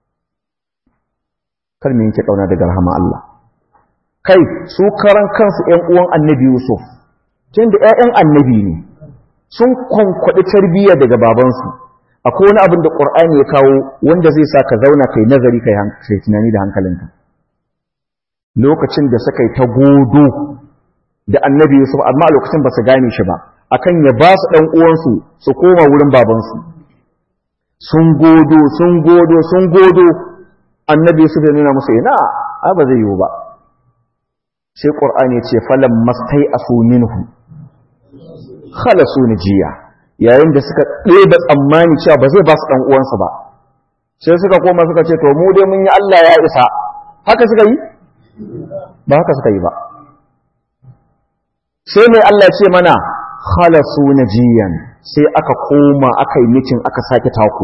kar mu yanke ƙauna daga rahaman Allah kai su karan kansu ƴan uwan annabi Yusuf tunda ƴaƴan annabi ne sun kwankwaɗi tarbiyya daga babansu akwai wani abin da Qur'ani ya kawo wanda zai sa ka zauna kai nazari kai kai tunani da hankalinka lokacin da suka yi ta godo da annabi Yusuf amma a lokacin ba su gane shi ba akan ya ba su ɗan uwansu su koma wurin babansu sun godo sun godo sun godo annabi Yusuf ya nuna musu ina ai ba zai yiwu ba sai Qur'ani ya ce falam mastai asu minhu khalasu jiya. yayin da suka ɗeba tsammani cewa ba zai ba su ɗan uwansu ba sai suka koma suka ce to mu dai mun yi Allah ya isa haka suka yi ba haka suka yi ba sai mai Allah ce mana khalasu najiyan sai aka koma aka yi mitin aka sake taku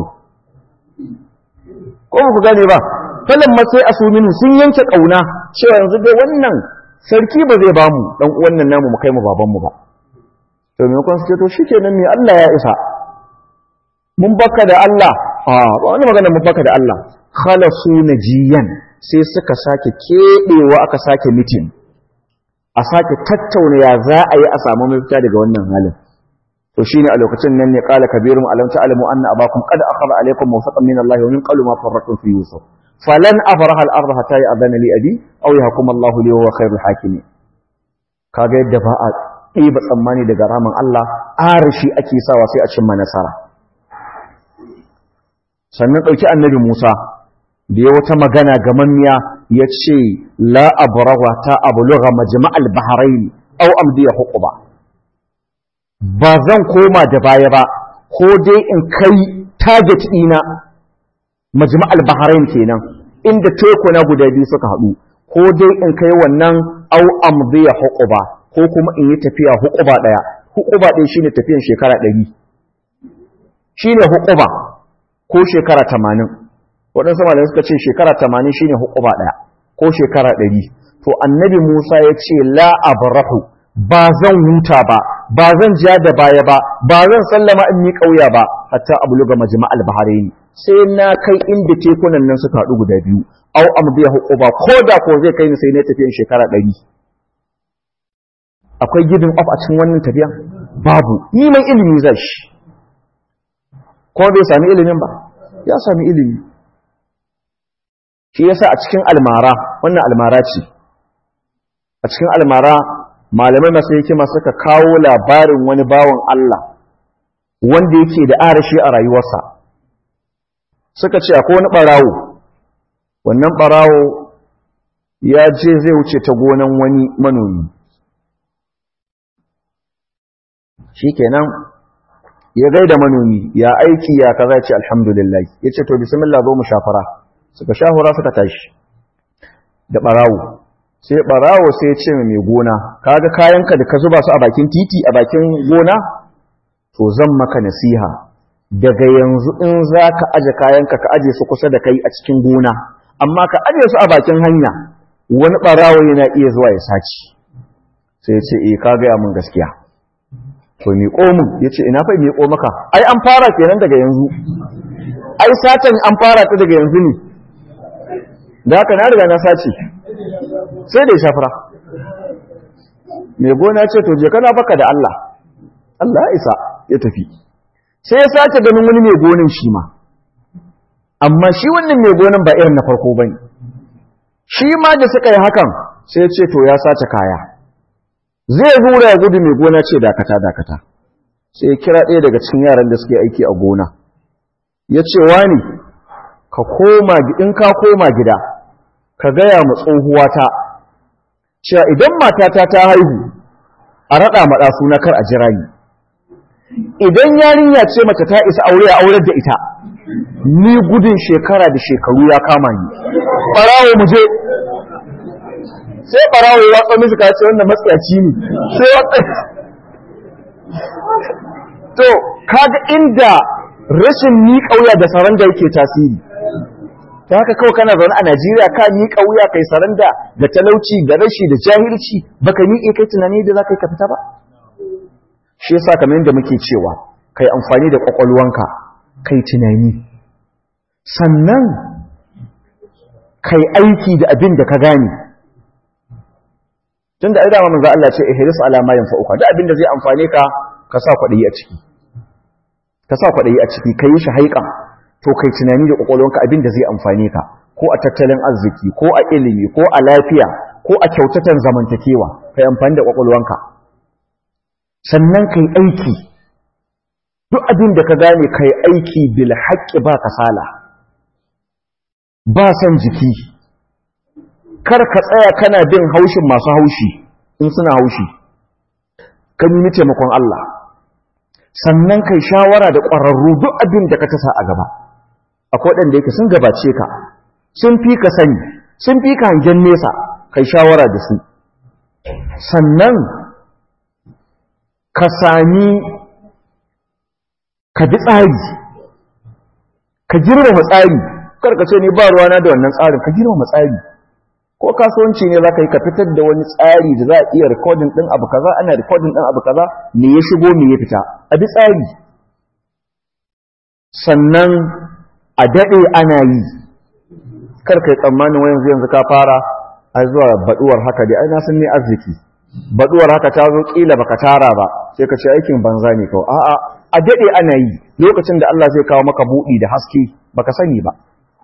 ko ku gane ba falan ma sai asuminu sun yanke kauna cewa yanzu dai wannan sarki ba zai bamu dan uwan nan namu mu kai mu baban mu ba to me kun suke to shikenan me Allah ya isa mun baka da Allah a ba wani magana mun baka da Allah khalasu najiyan sai suka sake kebewa aka sake mitin a sake tattauna ya za a yi a samu mafita daga wannan halin to shine a lokacin nan ne qala kabirum alam ta'lamu anna abakum qad akhadha alaykum mawsaqan min Allah wa min qablu ma farrattum fi yusuf falan afraha al-ardh hatta ya'dhana li abi aw yahkum Allah li huwa khairul hakimin kaga yadda ba a ɗiba tsammani daga ramin Allah arashi ake sawa sai a cimma nasara sannan ɗauki annabi Musa da ya wata magana gamammiya ya ce la abrawa ta abulugha majma'al bahrain aw amdiya huquba ba zan koma da baya ba ko dai in kai target dina majma'al bahrain kenan inda tekuna guda biyu suka haɗu ko dai in kai wannan aw amdiya huquba ko kuma in yi tafiya huquba daya huquba ɗaya shine tafiyan shekara 100 shine huquba ko shekara 80 waɗansu malamai suka ce shekara tamanin shine hukuma ɗaya ko shekara ɗari to annabi musa ya ce la abrahu ba zan huta ba ba zan ja da baya ba ba zan sallama in mi ƙauya ba hatta abluga majma'al bahrain sai na kai inda tekunan nan suka haɗu guda biyu au amdiya hukuba ko da ko zai kai ni sai na tafiyan shekara ɗari akwai giving up a cikin wannan tafiyan babu ni mai ilimi zai shi ko bai sami ilimin ba ya sami ilimi shi yasa a cikin almara wannan almara ce a cikin almara malamai masu hikima suka kawo labarin wani bawan Allah wanda yake da arashi a rayuwarsa suka ce akwai wani barawo wannan barawo ya je zai wuce ta gonan wani manomi shikenan ya gaida manomi ya aiki ya kaza ce alhamdulillah yace to bismillah zo mu shafara suka shahura suka tashi da barawo sai barawo sai ya ce mai gona kaga kayanka da ka zuba su a bakin titi a bakin gona to zan maka nasiha daga yanzu in za ka aje kayanka ka aje su kusa da kai a cikin gona amma ka aje su a bakin hanya wani ɓarawo yana iya zuwa ya saci sai ce eh ka gaya mun gaskiya to miƙo mun ya ce ina fa miƙo maka ai an fara kenan daga yanzu ai satan an fara ta daga yanzu ne da haka na riga na sace sai da ya shafara mai gona ce to je kana baka da Allah Allah ya isa ya tafi sai ya sace ganin wani mai gonin shi ma amma shi wannan mai gonin ba irin na farko bane shi ma da suka yi hakan sai ya ce to ya sace kaya zai rura ya gudu mai gona ce dakata dakata sai ya kira ɗaya daga cikin yaran da suke aiki a gona ya ce wani ka koma in ka koma gida ka gaya ma tsohuwata cewa idan matata ta haihu a raɗa maɗa suna kar a jira ni idan yarinya ce mace ta isa aure a aurar da ita ni gudun shekara da shekaru ya kama ni ɓarawo mu je sai ɓarawo ya watsa mishi ka ce wannan matsayaci ne sai watsa to kaga inda rashin ni ƙauya da saranda yake tasiri ta haka kawai kana zaune a Najeriya ka ni ƙauya kai saranda da talauci da rashi da jahilci baka miƙe kai tunani da za ka yi ka fita ba shi yasa kamar yadda muke cewa kai amfani da kwakwalwanka kai tunani sannan kai aiki da abin da ka gane tunda ai dama manzo Allah ce ihris ala ma yanfa'uka da abin da zai amfane ka ka sa kwadayi a ciki ka sa kwadayi a ciki kai shi haikan to kai tunani da kwakwalwanka abin da zai amfane ka ko a tattalin arziki ko a ilimi ko a lafiya ko a kyautatan zamantakewa kai amfani da kwakwalwanka sannan kai aiki duk abin da ka gane kai aiki bil haqqi ba kasala ba san jiki kar ka tsaya kana bin haushin masu haushi in suna haushi ka nemi taimakon Allah sannan kai shawara da ƙwararru duk abin da ka tasa a gaba akwai waɗanda yake sun gabace ka sun fi ka sani sun fi ka hangen nesa kai shawara da su sannan ka sami ka bi tsari ka girmama tsari karka ce ni ba ruwana da wannan tsarin ka girmama tsari ko kasuwanci ne za ka yi ka fitar da wani tsari da za a iya rikodin ɗin abu kaza ana rikodin ɗin abu kaza me ya shigo me ya fita a bi tsari sannan a daɗe ana yi karka yi tsammanin wa yanzu yanzu ka fara a zuwa baɗuwar haka dai ai na san ne arziki baɗuwar haka ta zo ƙila baka tara ba sai ka ce aikin banza ne kawai a'a a daɗe ana yi lokacin da Allah zai kawo maka buɗi da haske baka sani ba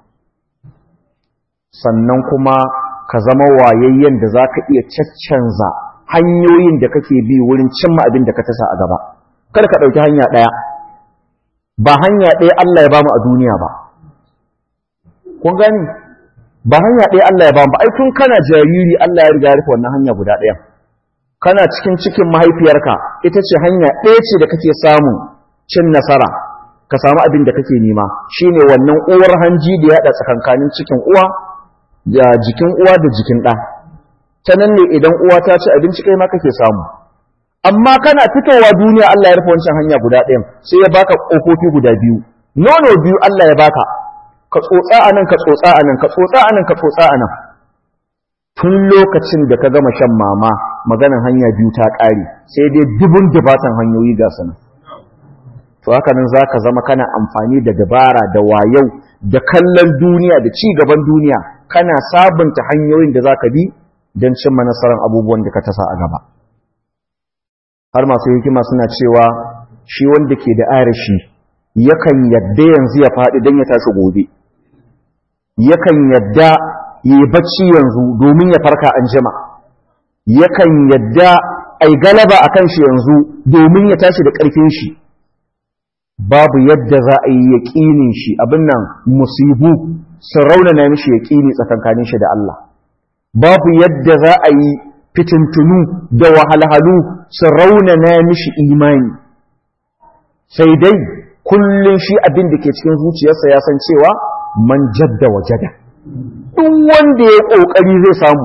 sannan kuma ka zama wayayyen da za ka iya caccanza hanyoyin da kake bi wurin cimma abin da ka tasa a gaba kada ka ɗauki hanya ɗaya ba hanya ɗaya Allah ya bamu a duniya ba kun gani ba hanya ɗaya Allah ya bamu ba ai tun kana jariri Allah ya riga ya rufe wannan hanya guda ɗaya kana cikin cikin mahaifiyarka ita ce hanya ɗaya ce da kake samun cin nasara ka samu abin da kake nema shine wannan uwar hanji da ya haɗa tsakankanin cikin uwa da jikin uwa da jikin ɗa ta nan ne idan uwa ta ci abinci kai ma kake samu amma kana fitowa duniya Allah ya rufe wancan hanya guda ɗayan sai ya baka ƙofofi guda biyu nono biyu Allah ya baka ka tsotsa a nan ka tsotsa a nan ka tsotsa a nan ka tsotsa a nan tun lokacin da ka gama shan mama maganan hanya biyu ta ƙare sai dai dubun dubatan hanyoyi ga su nan to haka nan za ka zama kana amfani da dabara da wayau da kallon duniya da ci gaban duniya kana sabunta hanyoyin da za ka bi don cimma nasarar abubuwan da ka tasa a gaba har masu hikima suna cewa shi wanda ke da arashi yakan yadda yanzu ya faɗi don ya tashi gobe yakan yadda ya yi bacci yanzu domin ya farka an jima yakan yadda ai galaba a kan shi yanzu domin ya tashi da ƙarfin shi babu yadda za a yi yaƙinin shi abin nan musibu sun raunana mishi yaƙini tsakankanin shi da Allah babu yadda za a yi fitintunu da wahalhalu su raunana mishi imani sai dai kullum shi abin da ke cikin zuciyarsa ya san cewa man jadda wa jada duk wanda ya ƙoƙari zai samu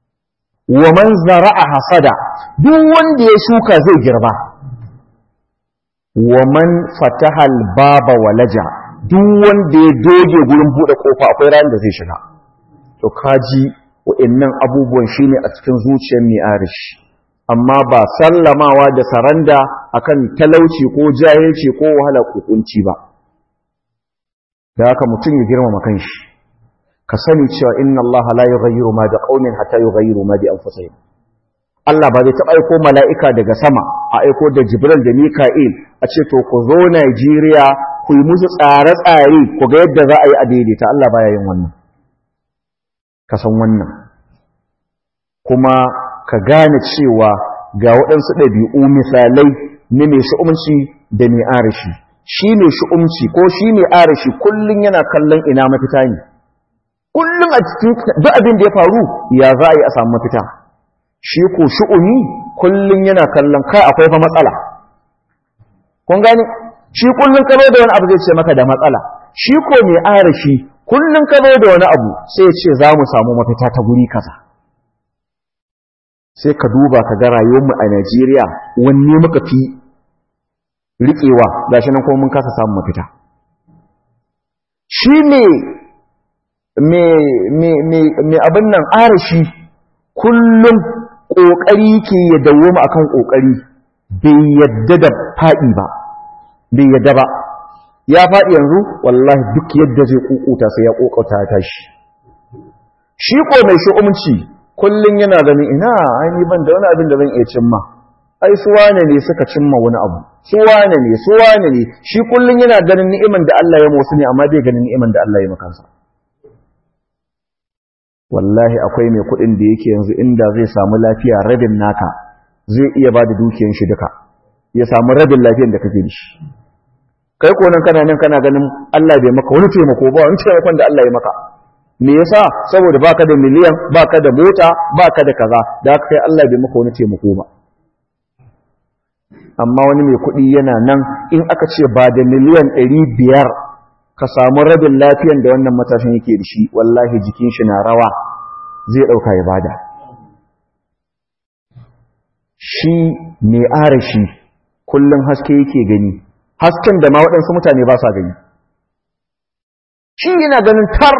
wa man zara'a hasada duk wanda ya shuka zai girba wa man fatahal baba walaja duk wanda ya doge gurin bude kofa akwai ran da zai shiga to kaji wa'annan abubuwan shine a cikin zuciyar mai arishi amma ba sallamawa da saranda akan talauci ko jahilci ko wahala kukunci ba da haka mutum ya girmama kanshi ka sani cewa inna Allah la yughayyiru ma bi qaumin hatta yughayyiru ma bi anfusihim Allah ba zai taɓa aiko mala'ika daga sama a aiko da Jibril da Mika'il a ce to ku zo Najeriya ku yi musu tsare-tsare ku ga yadda za a yi a daidaita Allah baya yin wannan ka san wannan kuma ka gane cewa ga waɗansu ɗabi'u misalai na mai shi'umci da mai arashi shi mai shi'umci ko shi mai arashi kullum yana kallon ina mafita ne kullum a cikin duk abin da ya faru ya za a yi a samu mafita shi ko shi'umi kullum yana kallon kai akwai fa matsala kun gane shi kullum ka da wani abu zai ce maka da matsala shi ko mai arashi kullum ka da wani abu sai ya ce za mu samu mafita ta guri kaza sai ka duba ka ga rayuwarmu a Najeriya wanne muka fi riƙewa gashi nan kuma mun kasa samun mafita shi ne mai abin nan arashi kullum ƙoƙari ke ya dawoma akan ƙoƙari bai yadda da faɗi ba bai yadda ba ya faɗi yanzu wallahi duk yadda zai ƙuƙuta sai ya ƙoƙauta ya tashi shi ko mai shi'umci kullum yana ganin ina aini ban da wani abin da zan iya cimma ai su wane ne suka cimma wani abu su wane ne su wane ne shi kullum yana ganin ni'iman da Allah ya motsi ne amma bai ganin ni'iman da Allah ya makansa wallahi akwai mai kuɗin da yake yanzu inda zai samu lafiya rabin naka zai iya ba da dukiyan shi duka ya samu rabin lafiyan da kake da shi kai ko nan kana nan kana ganin Allah bai maka wani taimako ba wani taimakon da Allah ya maka me yasa saboda baka da miliyan baka da mota baka da kaza da haka kai Allah bai maka wani taimako ba amma wani mai kuɗi yana nan in aka ce ba da miliyan ɗari biyar ka samu rabin lafiyan da wannan matashin yake da shi wallahi jikin shi na rawa zai ɗauka ya bada shi mai arashi kullum haske yake gani hasken da ma waɗansu mutane ba sa gani shi yana ganin tar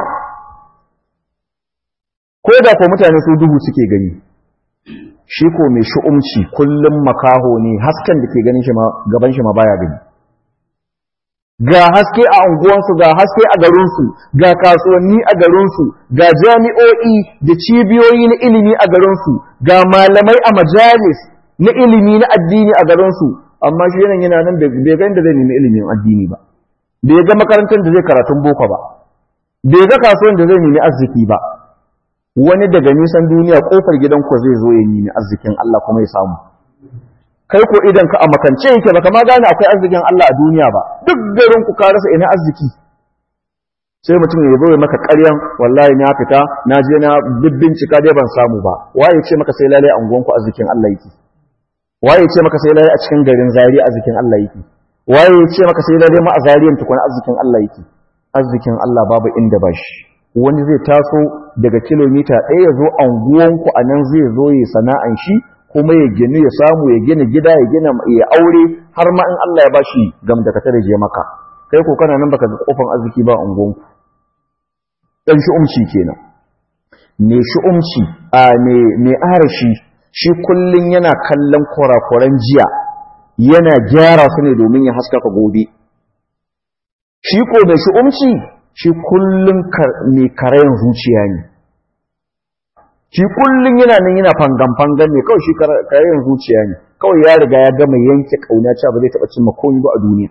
ko da ko mutane su duhu suke gani shi ko mai shu'umci kullum makaho ne hasken da ke ganin shi ma gaban shi ma baya gani ga haske a unguwansu ga haske a garinsu ga kasuwanni a garinsu ga jami'o'i da cibiyoyi na ilimi a garinsu ga malamai a majalis na ilimi na addini a garinsu amma shi yana yana nan bai ga inda zai nemi ilimin addini ba bai ga makarantar da zai karatun boko ba bai ga kasuwan da zai nemi arziki ba wani daga nisan duniya kofar gidanku zai zo ya nemi arzikin Allah kuma ya samu kai ko idan ka a makance yake baka ma gane akwai arzikin Allah a duniya ba duk garin ku ka rasa ina arziki sai mutum ya zo ya maka ƙaryan wallahi na fita na je na bincika dai ban samu ba waye ce maka sai lalai anguwan ku arzikin Allah yake waye ce maka sai lalai a cikin garin Zariya arzikin Allah yake waye ce maka sai lalai ma a Zariyan tukuna arzikin Allah yake arzikin Allah babu inda ba shi wani zai taso daga kilomita ɗaya ya zo anguwanku a nan zai zo ya sana'an shi kuma ya gini ya samu ya gina gida ya gina ya aure har ma in Allah ya bashi gam da katar je maka kai ko kana nan baka ga kofan arziki ba ungon dan shi umci kenan me shi umci a me me arashi shi kullun yana kallon kurakuran jiya yana gyara su ne domin ya haskaka gobe shi ko me shi umci shi kullun me karayan zuciya ne shi kullum yana nan yana fangan-fangan ne kawai shi karayen zuciya ne kawai ya riga ya gama yanke kauna cewa ba zai taɓa cimma komai ba a duniya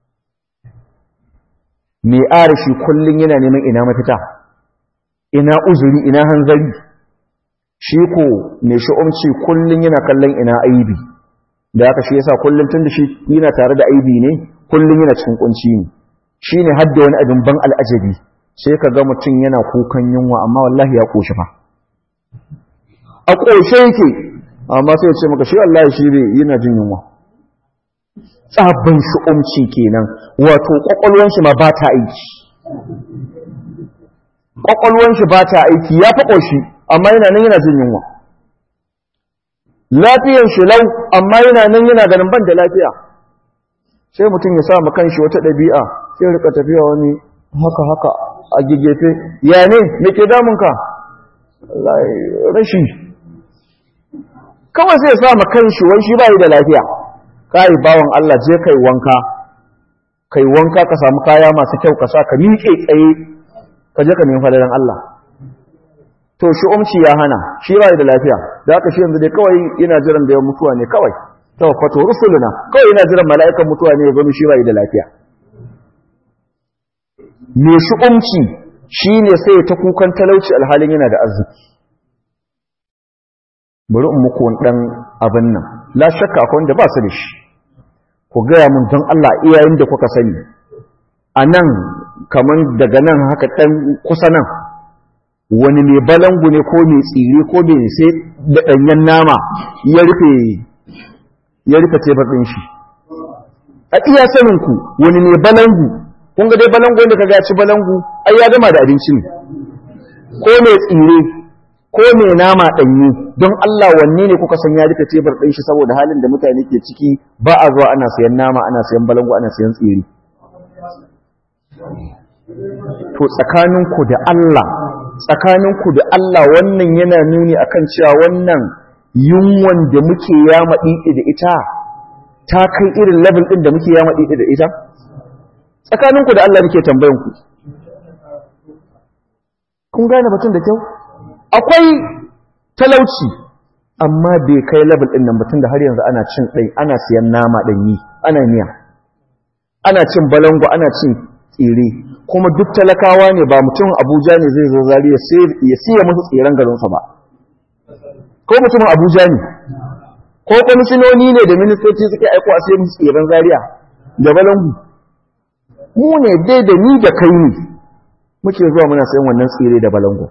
mai ara shi kullum yana neman ina mafita ina uzuri ina hanzari shi ko mai sha'umci kullum yana kallon ina aibi da haka shi yasa kullum tun da shi yana tare da aibi ne kullum yana cikin kunci ne shi ne hadda wani abin ban al'ajabi sai ka ga mutum yana kukan yunwa amma wallahi ya ƙoshi fa a ƙoshe yake amma sai ya ce maka shi Allah shi ne yana jin yunwa tsabin shu'umci kenan wato ƙwaƙwalwan shi ma ba ta aiki ƙwaƙwalwan shi ba ta aiki ya fi ƙoshi amma yana nan yana jin yunwa lafiyan shi lau amma yana nan yana ganin ban da lafiya sai mutum ya sa kanshi wata ɗabi'a sai rika tafiya wani haka haka a gigefe ya ne me ke damunka rashi kawai sai ya sa kanshi wai shi bai da lafiya kai bawan Allah je kai wanka kai wanka ka samu kaya masu kyau ka sa ka miƙe tsaye ka je ka nemi fadalan Allah to shi umci ya hana shi bai da lafiya da haka shi yanzu dai kawai ina jiran da ya mutuwa ne kawai tawaffato rusuluna kawai ina jiran mala'ikan mutuwa ne ya zo shi bai da lafiya me shi umci shine sai ta kukan talauci alhalin yana da arziki bari in muku dan abin nan la shakka akwai wanda ba su da shi ku gaya mun don Allah iyayen da kuka sani a nan kaman daga nan haka ɗan kusa nan wani mai balangu ne ko mai tsire ko mai sai da ɗanyen nama ya rufe ya rufe tebar ɗin shi a iya saninku wani mai balangu kun ga dai balangu wanda ka gaci balangu ai ya gama da abinci ne ko mai tsire ko mai nama ɗanyi don Allah wanne ne kuka san ya rufe tebar ɗin shi saboda halin da mutane ke ciki ba a zuwa ana sayan nama ana sayan balangu ana sayan tsire to tsakaninku da Allah tsakaninku da Allah wannan yana nuni akan cewa wannan yunwan da muke yama ɗiɗi da ita ta kai irin level ɗin da muke yama ɗiɗi da ita tsakaninku da Allah nake tambayanku kun gane batun da kyau akwai talauci amma bai kai level ɗin nan batun da har yanzu ana cin ɗai ana siyan nama ɗanyi ana miya ana cin balango ana cin tsire kuma duk talakawa ne ba mutum abuja ne zai zo zari ya siya musu tsiren garinsa ba ko mutumin abuja ne ko kwamishinoni ne da ministoci suke aiko a sai musu tsiren zariya da balangu mu ne dai da ni da kai ne muke zuwa muna sayan wannan tsire da balangu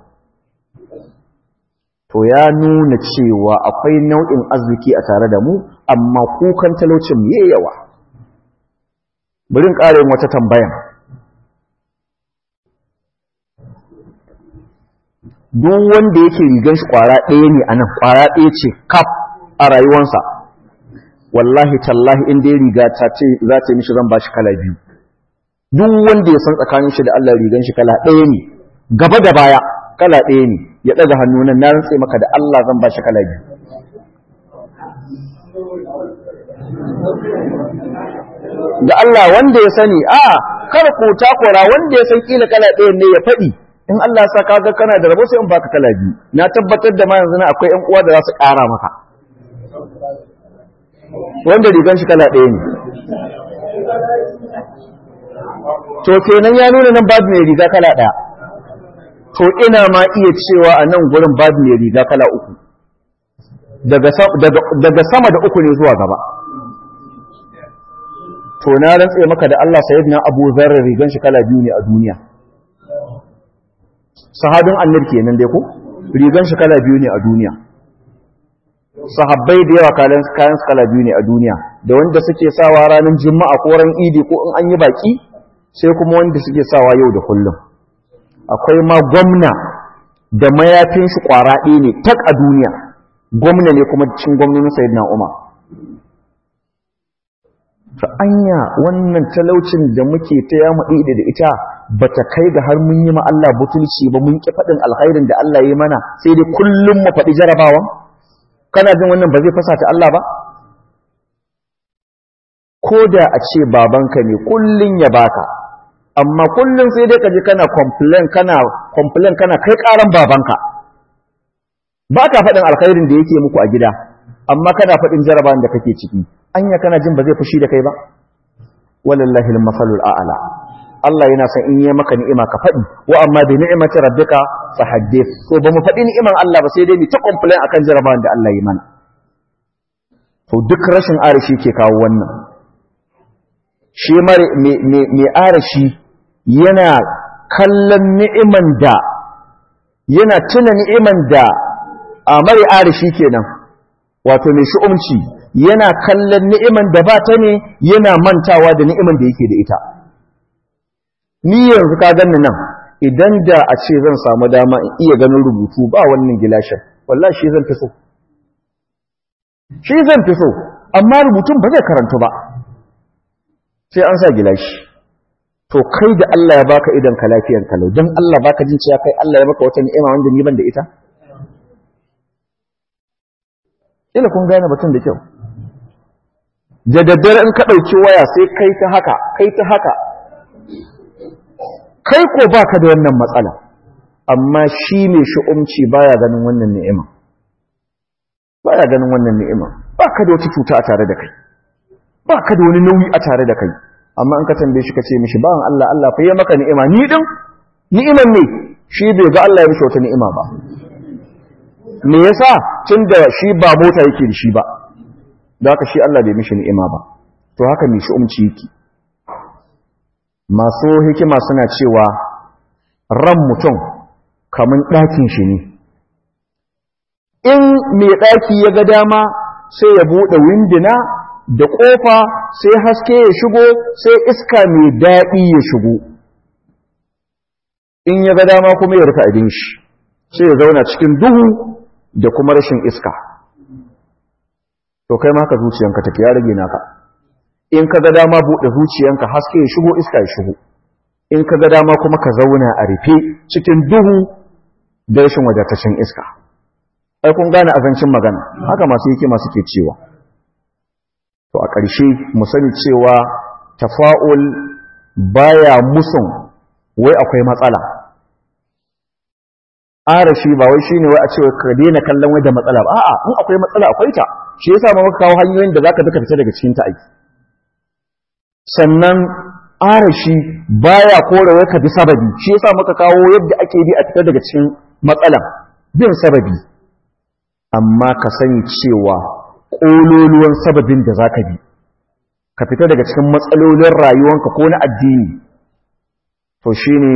to ya nuna cewa akwai nau'in arziki a tare da mu amma kukan talaucin mu yawa bari in ƙara yin wata tambayan duk wanda yake rigan shi kwara ɗaya ne a nan kwara ɗaya ce kaf a rayuwansa wallahi tallahi inda ya riga ta ce za ta yi mishi zan ba shi kala biyu duk wanda ya san tsakanin shi da Allah rigan shi kala ɗaya ne gaba da baya kala ɗaya ne ya ɗaga hannu nan na rantse maka da Allah zan ba shi kala biyu da Allah wanda ya sani a kar ku takura wanda ya san kila kala ɗaya ne ya faɗi in Allah sa ka ga kana da rabo sai in baka kala biyu na tabbatar da ma yanzu na akwai ƴan uwa da za su ƙara maka wanda rigan shi kala ɗaya ne to kenan ya nuna nan babu mai riga kala ɗaya to ina ma iya cewa a nan gurin babu mai riga kala uku daga sama da uku ne zuwa gaba to na rantse maka da Allah sayyidina Abu Dharr rigan shi kala biyu ne a duniya sahabin annabi kenan dai ko rigan shi kala biyu ne a duniya sahabbai da yawa kayan kayan su kala biyu ne a duniya da wanda suke sawa ranar juma'a ko ran idi ko in an yi baki sai kuma wanda suke sawa yau da kullum akwai ma gwamna da mayafin shi kwara ɗaya ne tak a duniya gwamna ne kuma cikin gwamnonin sayyidina Umar ta anya wannan talaucin da muke ta ya maɗi da ita ba ta kai ga har mun yi ma Allah butulci ba mun ƙi faɗin alkhairin da Allah ya mana sai dai kullum mu faɗi jarabawa kana jin wannan ba zai fasa ta Allah ba ko da a ce babanka ne kullum ya baka amma kullum sai dai ka je kana complain kana complain kana kai ƙaran babanka ba ka faɗin alkhairin da yake muku a gida amma kana faɗin jarabawan da kake ciki anya kana jin ba zai fushi da kai ba walallahi al-masalul a'la Allah yana son in yi maka ni'ima ka faɗi wa amma bi ni'imati rabbika fa haddith to ba mu faɗi ni'iman Allah ba sai dai mu ta complain akan jarabawan da Allah ya mana to duk rashin arashi ke kawo wannan shi mare me arashi yana kallon ni'iman da yana tuna ni'iman da a mare arashi kenan wato mai shi'umci yana kallon ni'iman da ba ta ne yana mantawa da ni'iman da yake da ita ni yanzu ka ganni nan idan da a ce zan samu dama in iya ganin rubutu ba wannan gilashin wallahi shi zan fi so shi zan fi so amma rubutun ba zai karantu ba sai an sa gilashi to kai da Allah ya baka idan ka lafiyan kalau dan Allah baka jin cewa kai Allah ya baka wata ni'ima wanda ni ban da ita ila kun gane batun da kyau da daddare in ka ɗauki waya sai kai ta haka kai ta haka kai ko baka da wannan matsala amma shi ne shi'umci baya ganin wannan ni'ima baya ganin wannan ni'ima baka da wata cuta a tare da kai baka da wani nauyi a tare da kai amma in ka tambaye shi ka ce mishi bawan Allah Allah fa yi maka ni'ima ni din ni'iman ne shi bai ga Allah ya mishi wata ni'ima ba me yasa tunda shi ba mota yake da shi ba da haka shi Allah bai mishi ni'ima ba to haka mai shi'umci yake masu hikima suna cewa ran mutum kamun ɗakin shi ne in mai ɗaki ya ga dama sai ya buɗe windina da ƙofa sai haske ya shigo sai iska mai daɗi ya shigo in ya ga dama kuma ya rufe abin shi sai ya zauna cikin duhu da kuma rashin iska to kai maka zuciyanka take ya rage naka in ka ga dama buɗe zuciyanka haske ya shigo iska ya shigo in ka ga dama kuma ka zauna a rufe cikin duhu da rashin wadataccen iska ai kun gane azancin magana haka masu yake masu ke cewa to a ƙarshe mu sani cewa tafa'ul baya musun wai akwai matsala arashi ba wai shine wai a ce ka daina kallon wai da matsala ba a'a in akwai matsala akwai ta shi yasa ma muka kawo hanyoyin da zaka duka fita daga cikin ta aiki sannan arashi baya kore wai ka bi sababi shi yasa muka kawo yadda ake bi a fita daga cikin matsalan bin sababi amma ka sani cewa ƙololuwan sababin da za ka bi ka fita daga cikin matsalolin rayuwanka ko na addini to shi ne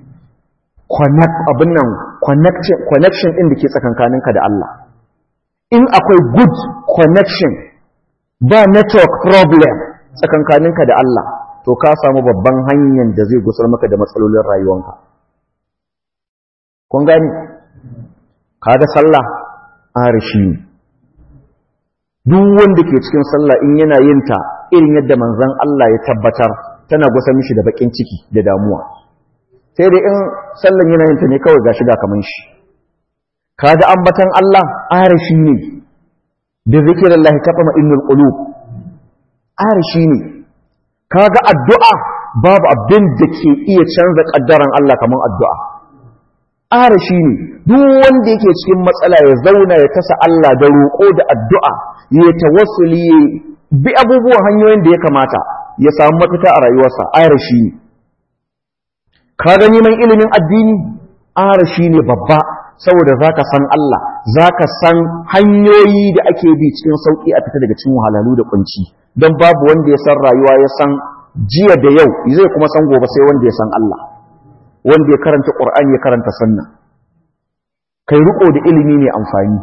abin nan connection ɗin da ke tsakankaninka da Allah in akwai good connection ba network problem tsakankaninka da Allah to ka samu babban hanyar da zai gusar maka da matsalolin rayuwanka kun gani ka da sallah arishi duk wanda ke cikin sallah in yana yin ta irin yadda manzon Allah ya tabbatar tana gusa mishi da bakin ciki da damuwa sai dai in sallan yana yin ta ne kawai gashi ga kaman shi kaga ambatan Allah arishi ne bi zikrillah taqma innul qulub arishi ne kaga addu'a babu abin da ke iya canza kaddaran Allah kaman addu'a arashi ne duk wanda yake cikin matsala ya zauna ya tasa Allah da roƙo da addu'a ya tawassuli ya bi abubuwan hanyoyin da ya kamata ya samu mafita a rayuwarsa arashi ne ka ga neman ilimin addini arashi ne babba saboda zaka san Allah zaka san hanyoyi da ake bi cikin sauki a fita daga cikin wahalhalu da kunci don babu wanda ya san rayuwa ya san jiya da yau zai kuma san gobe sai wanda ya san Allah wanda ya karanta Qur'ani ya karanta sunna kai riko da ilimi ne amfani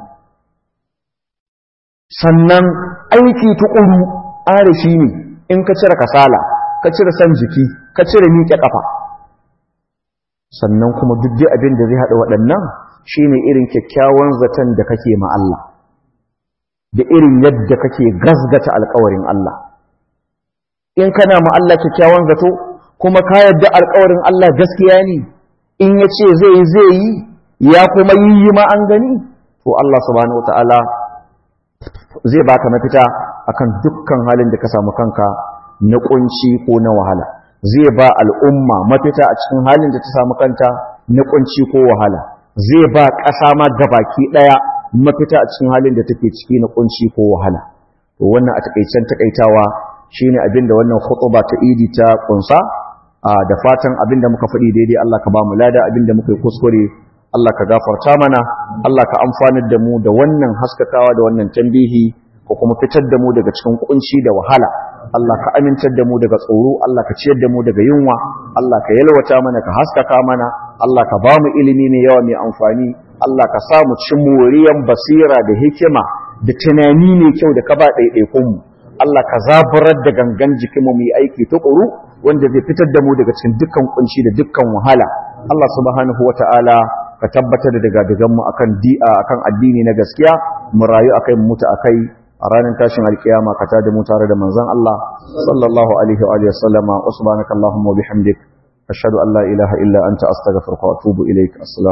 sannan aiki tukuru arashi ne in ka cire kasala ka cire san jiki ka cire miƙe ƙafa sannan kuma duk dai abin da zai haɗa waɗannan shine irin kyakkyawan zaton da kake ma Allah da irin yadda kake gasgata alƙawarin Allah in kana ma Allah kyakkyawan zato kuma ka yadda alƙawarin Allah gaskiya ne in ya ce zai yi zai yi ya kuma yi yi ma an gani to Allah subhanahu wataala zai baka mafita akan dukkan halin da ka samu kanka na kunci ko na wahala zai ba al'umma mafita a cikin halin da ta samu kanta na kunci ko wahala zai ba ƙasa ma gabaki ɗaya mafita a cikin halin da take ciki na kunci ko wahala to wannan a takaicen takaitawa shine abin da wannan khutba ta idi ta kunsa da fatan abin da muka faɗi daidai Allah ka ba mu lada abin da muka yi kuskure Allah ka gafarta mana Allah ka amfanar da mu da wannan haskakawa da wannan tambihi ko kuma fitar da mu daga cikin kunci da wahala Allah ka amintar da mu daga tsoro Allah ka ciyar da mu daga yunwa Allah ka yalwata mana ka haskaka mana Allah ka ba mu ilimi mai yawa mai amfani Allah ka sa mu ci moriyan basira da hikima da tunani mai kyau da ka ba ɗaiɗaikun mu Allah ka zaburar da gangan jikin mu yi aiki tukuru wanda zai fitar da mu daga cikin dukkan kunci da dukkan wahala Allah subhanahu wata'ala ka tabbatar da daga dagan mu akan di'a akan addini na gaskiya mu rayu akai mu mutu akai a ranar tashin alkiyama ka tada mu tare da manzon Allah sallallahu alaihi wa alihi wasallama wa subhanakallahumma wa bihamdik ashhadu an la ilaha illa anta astaghfiruka wa atubu ilaik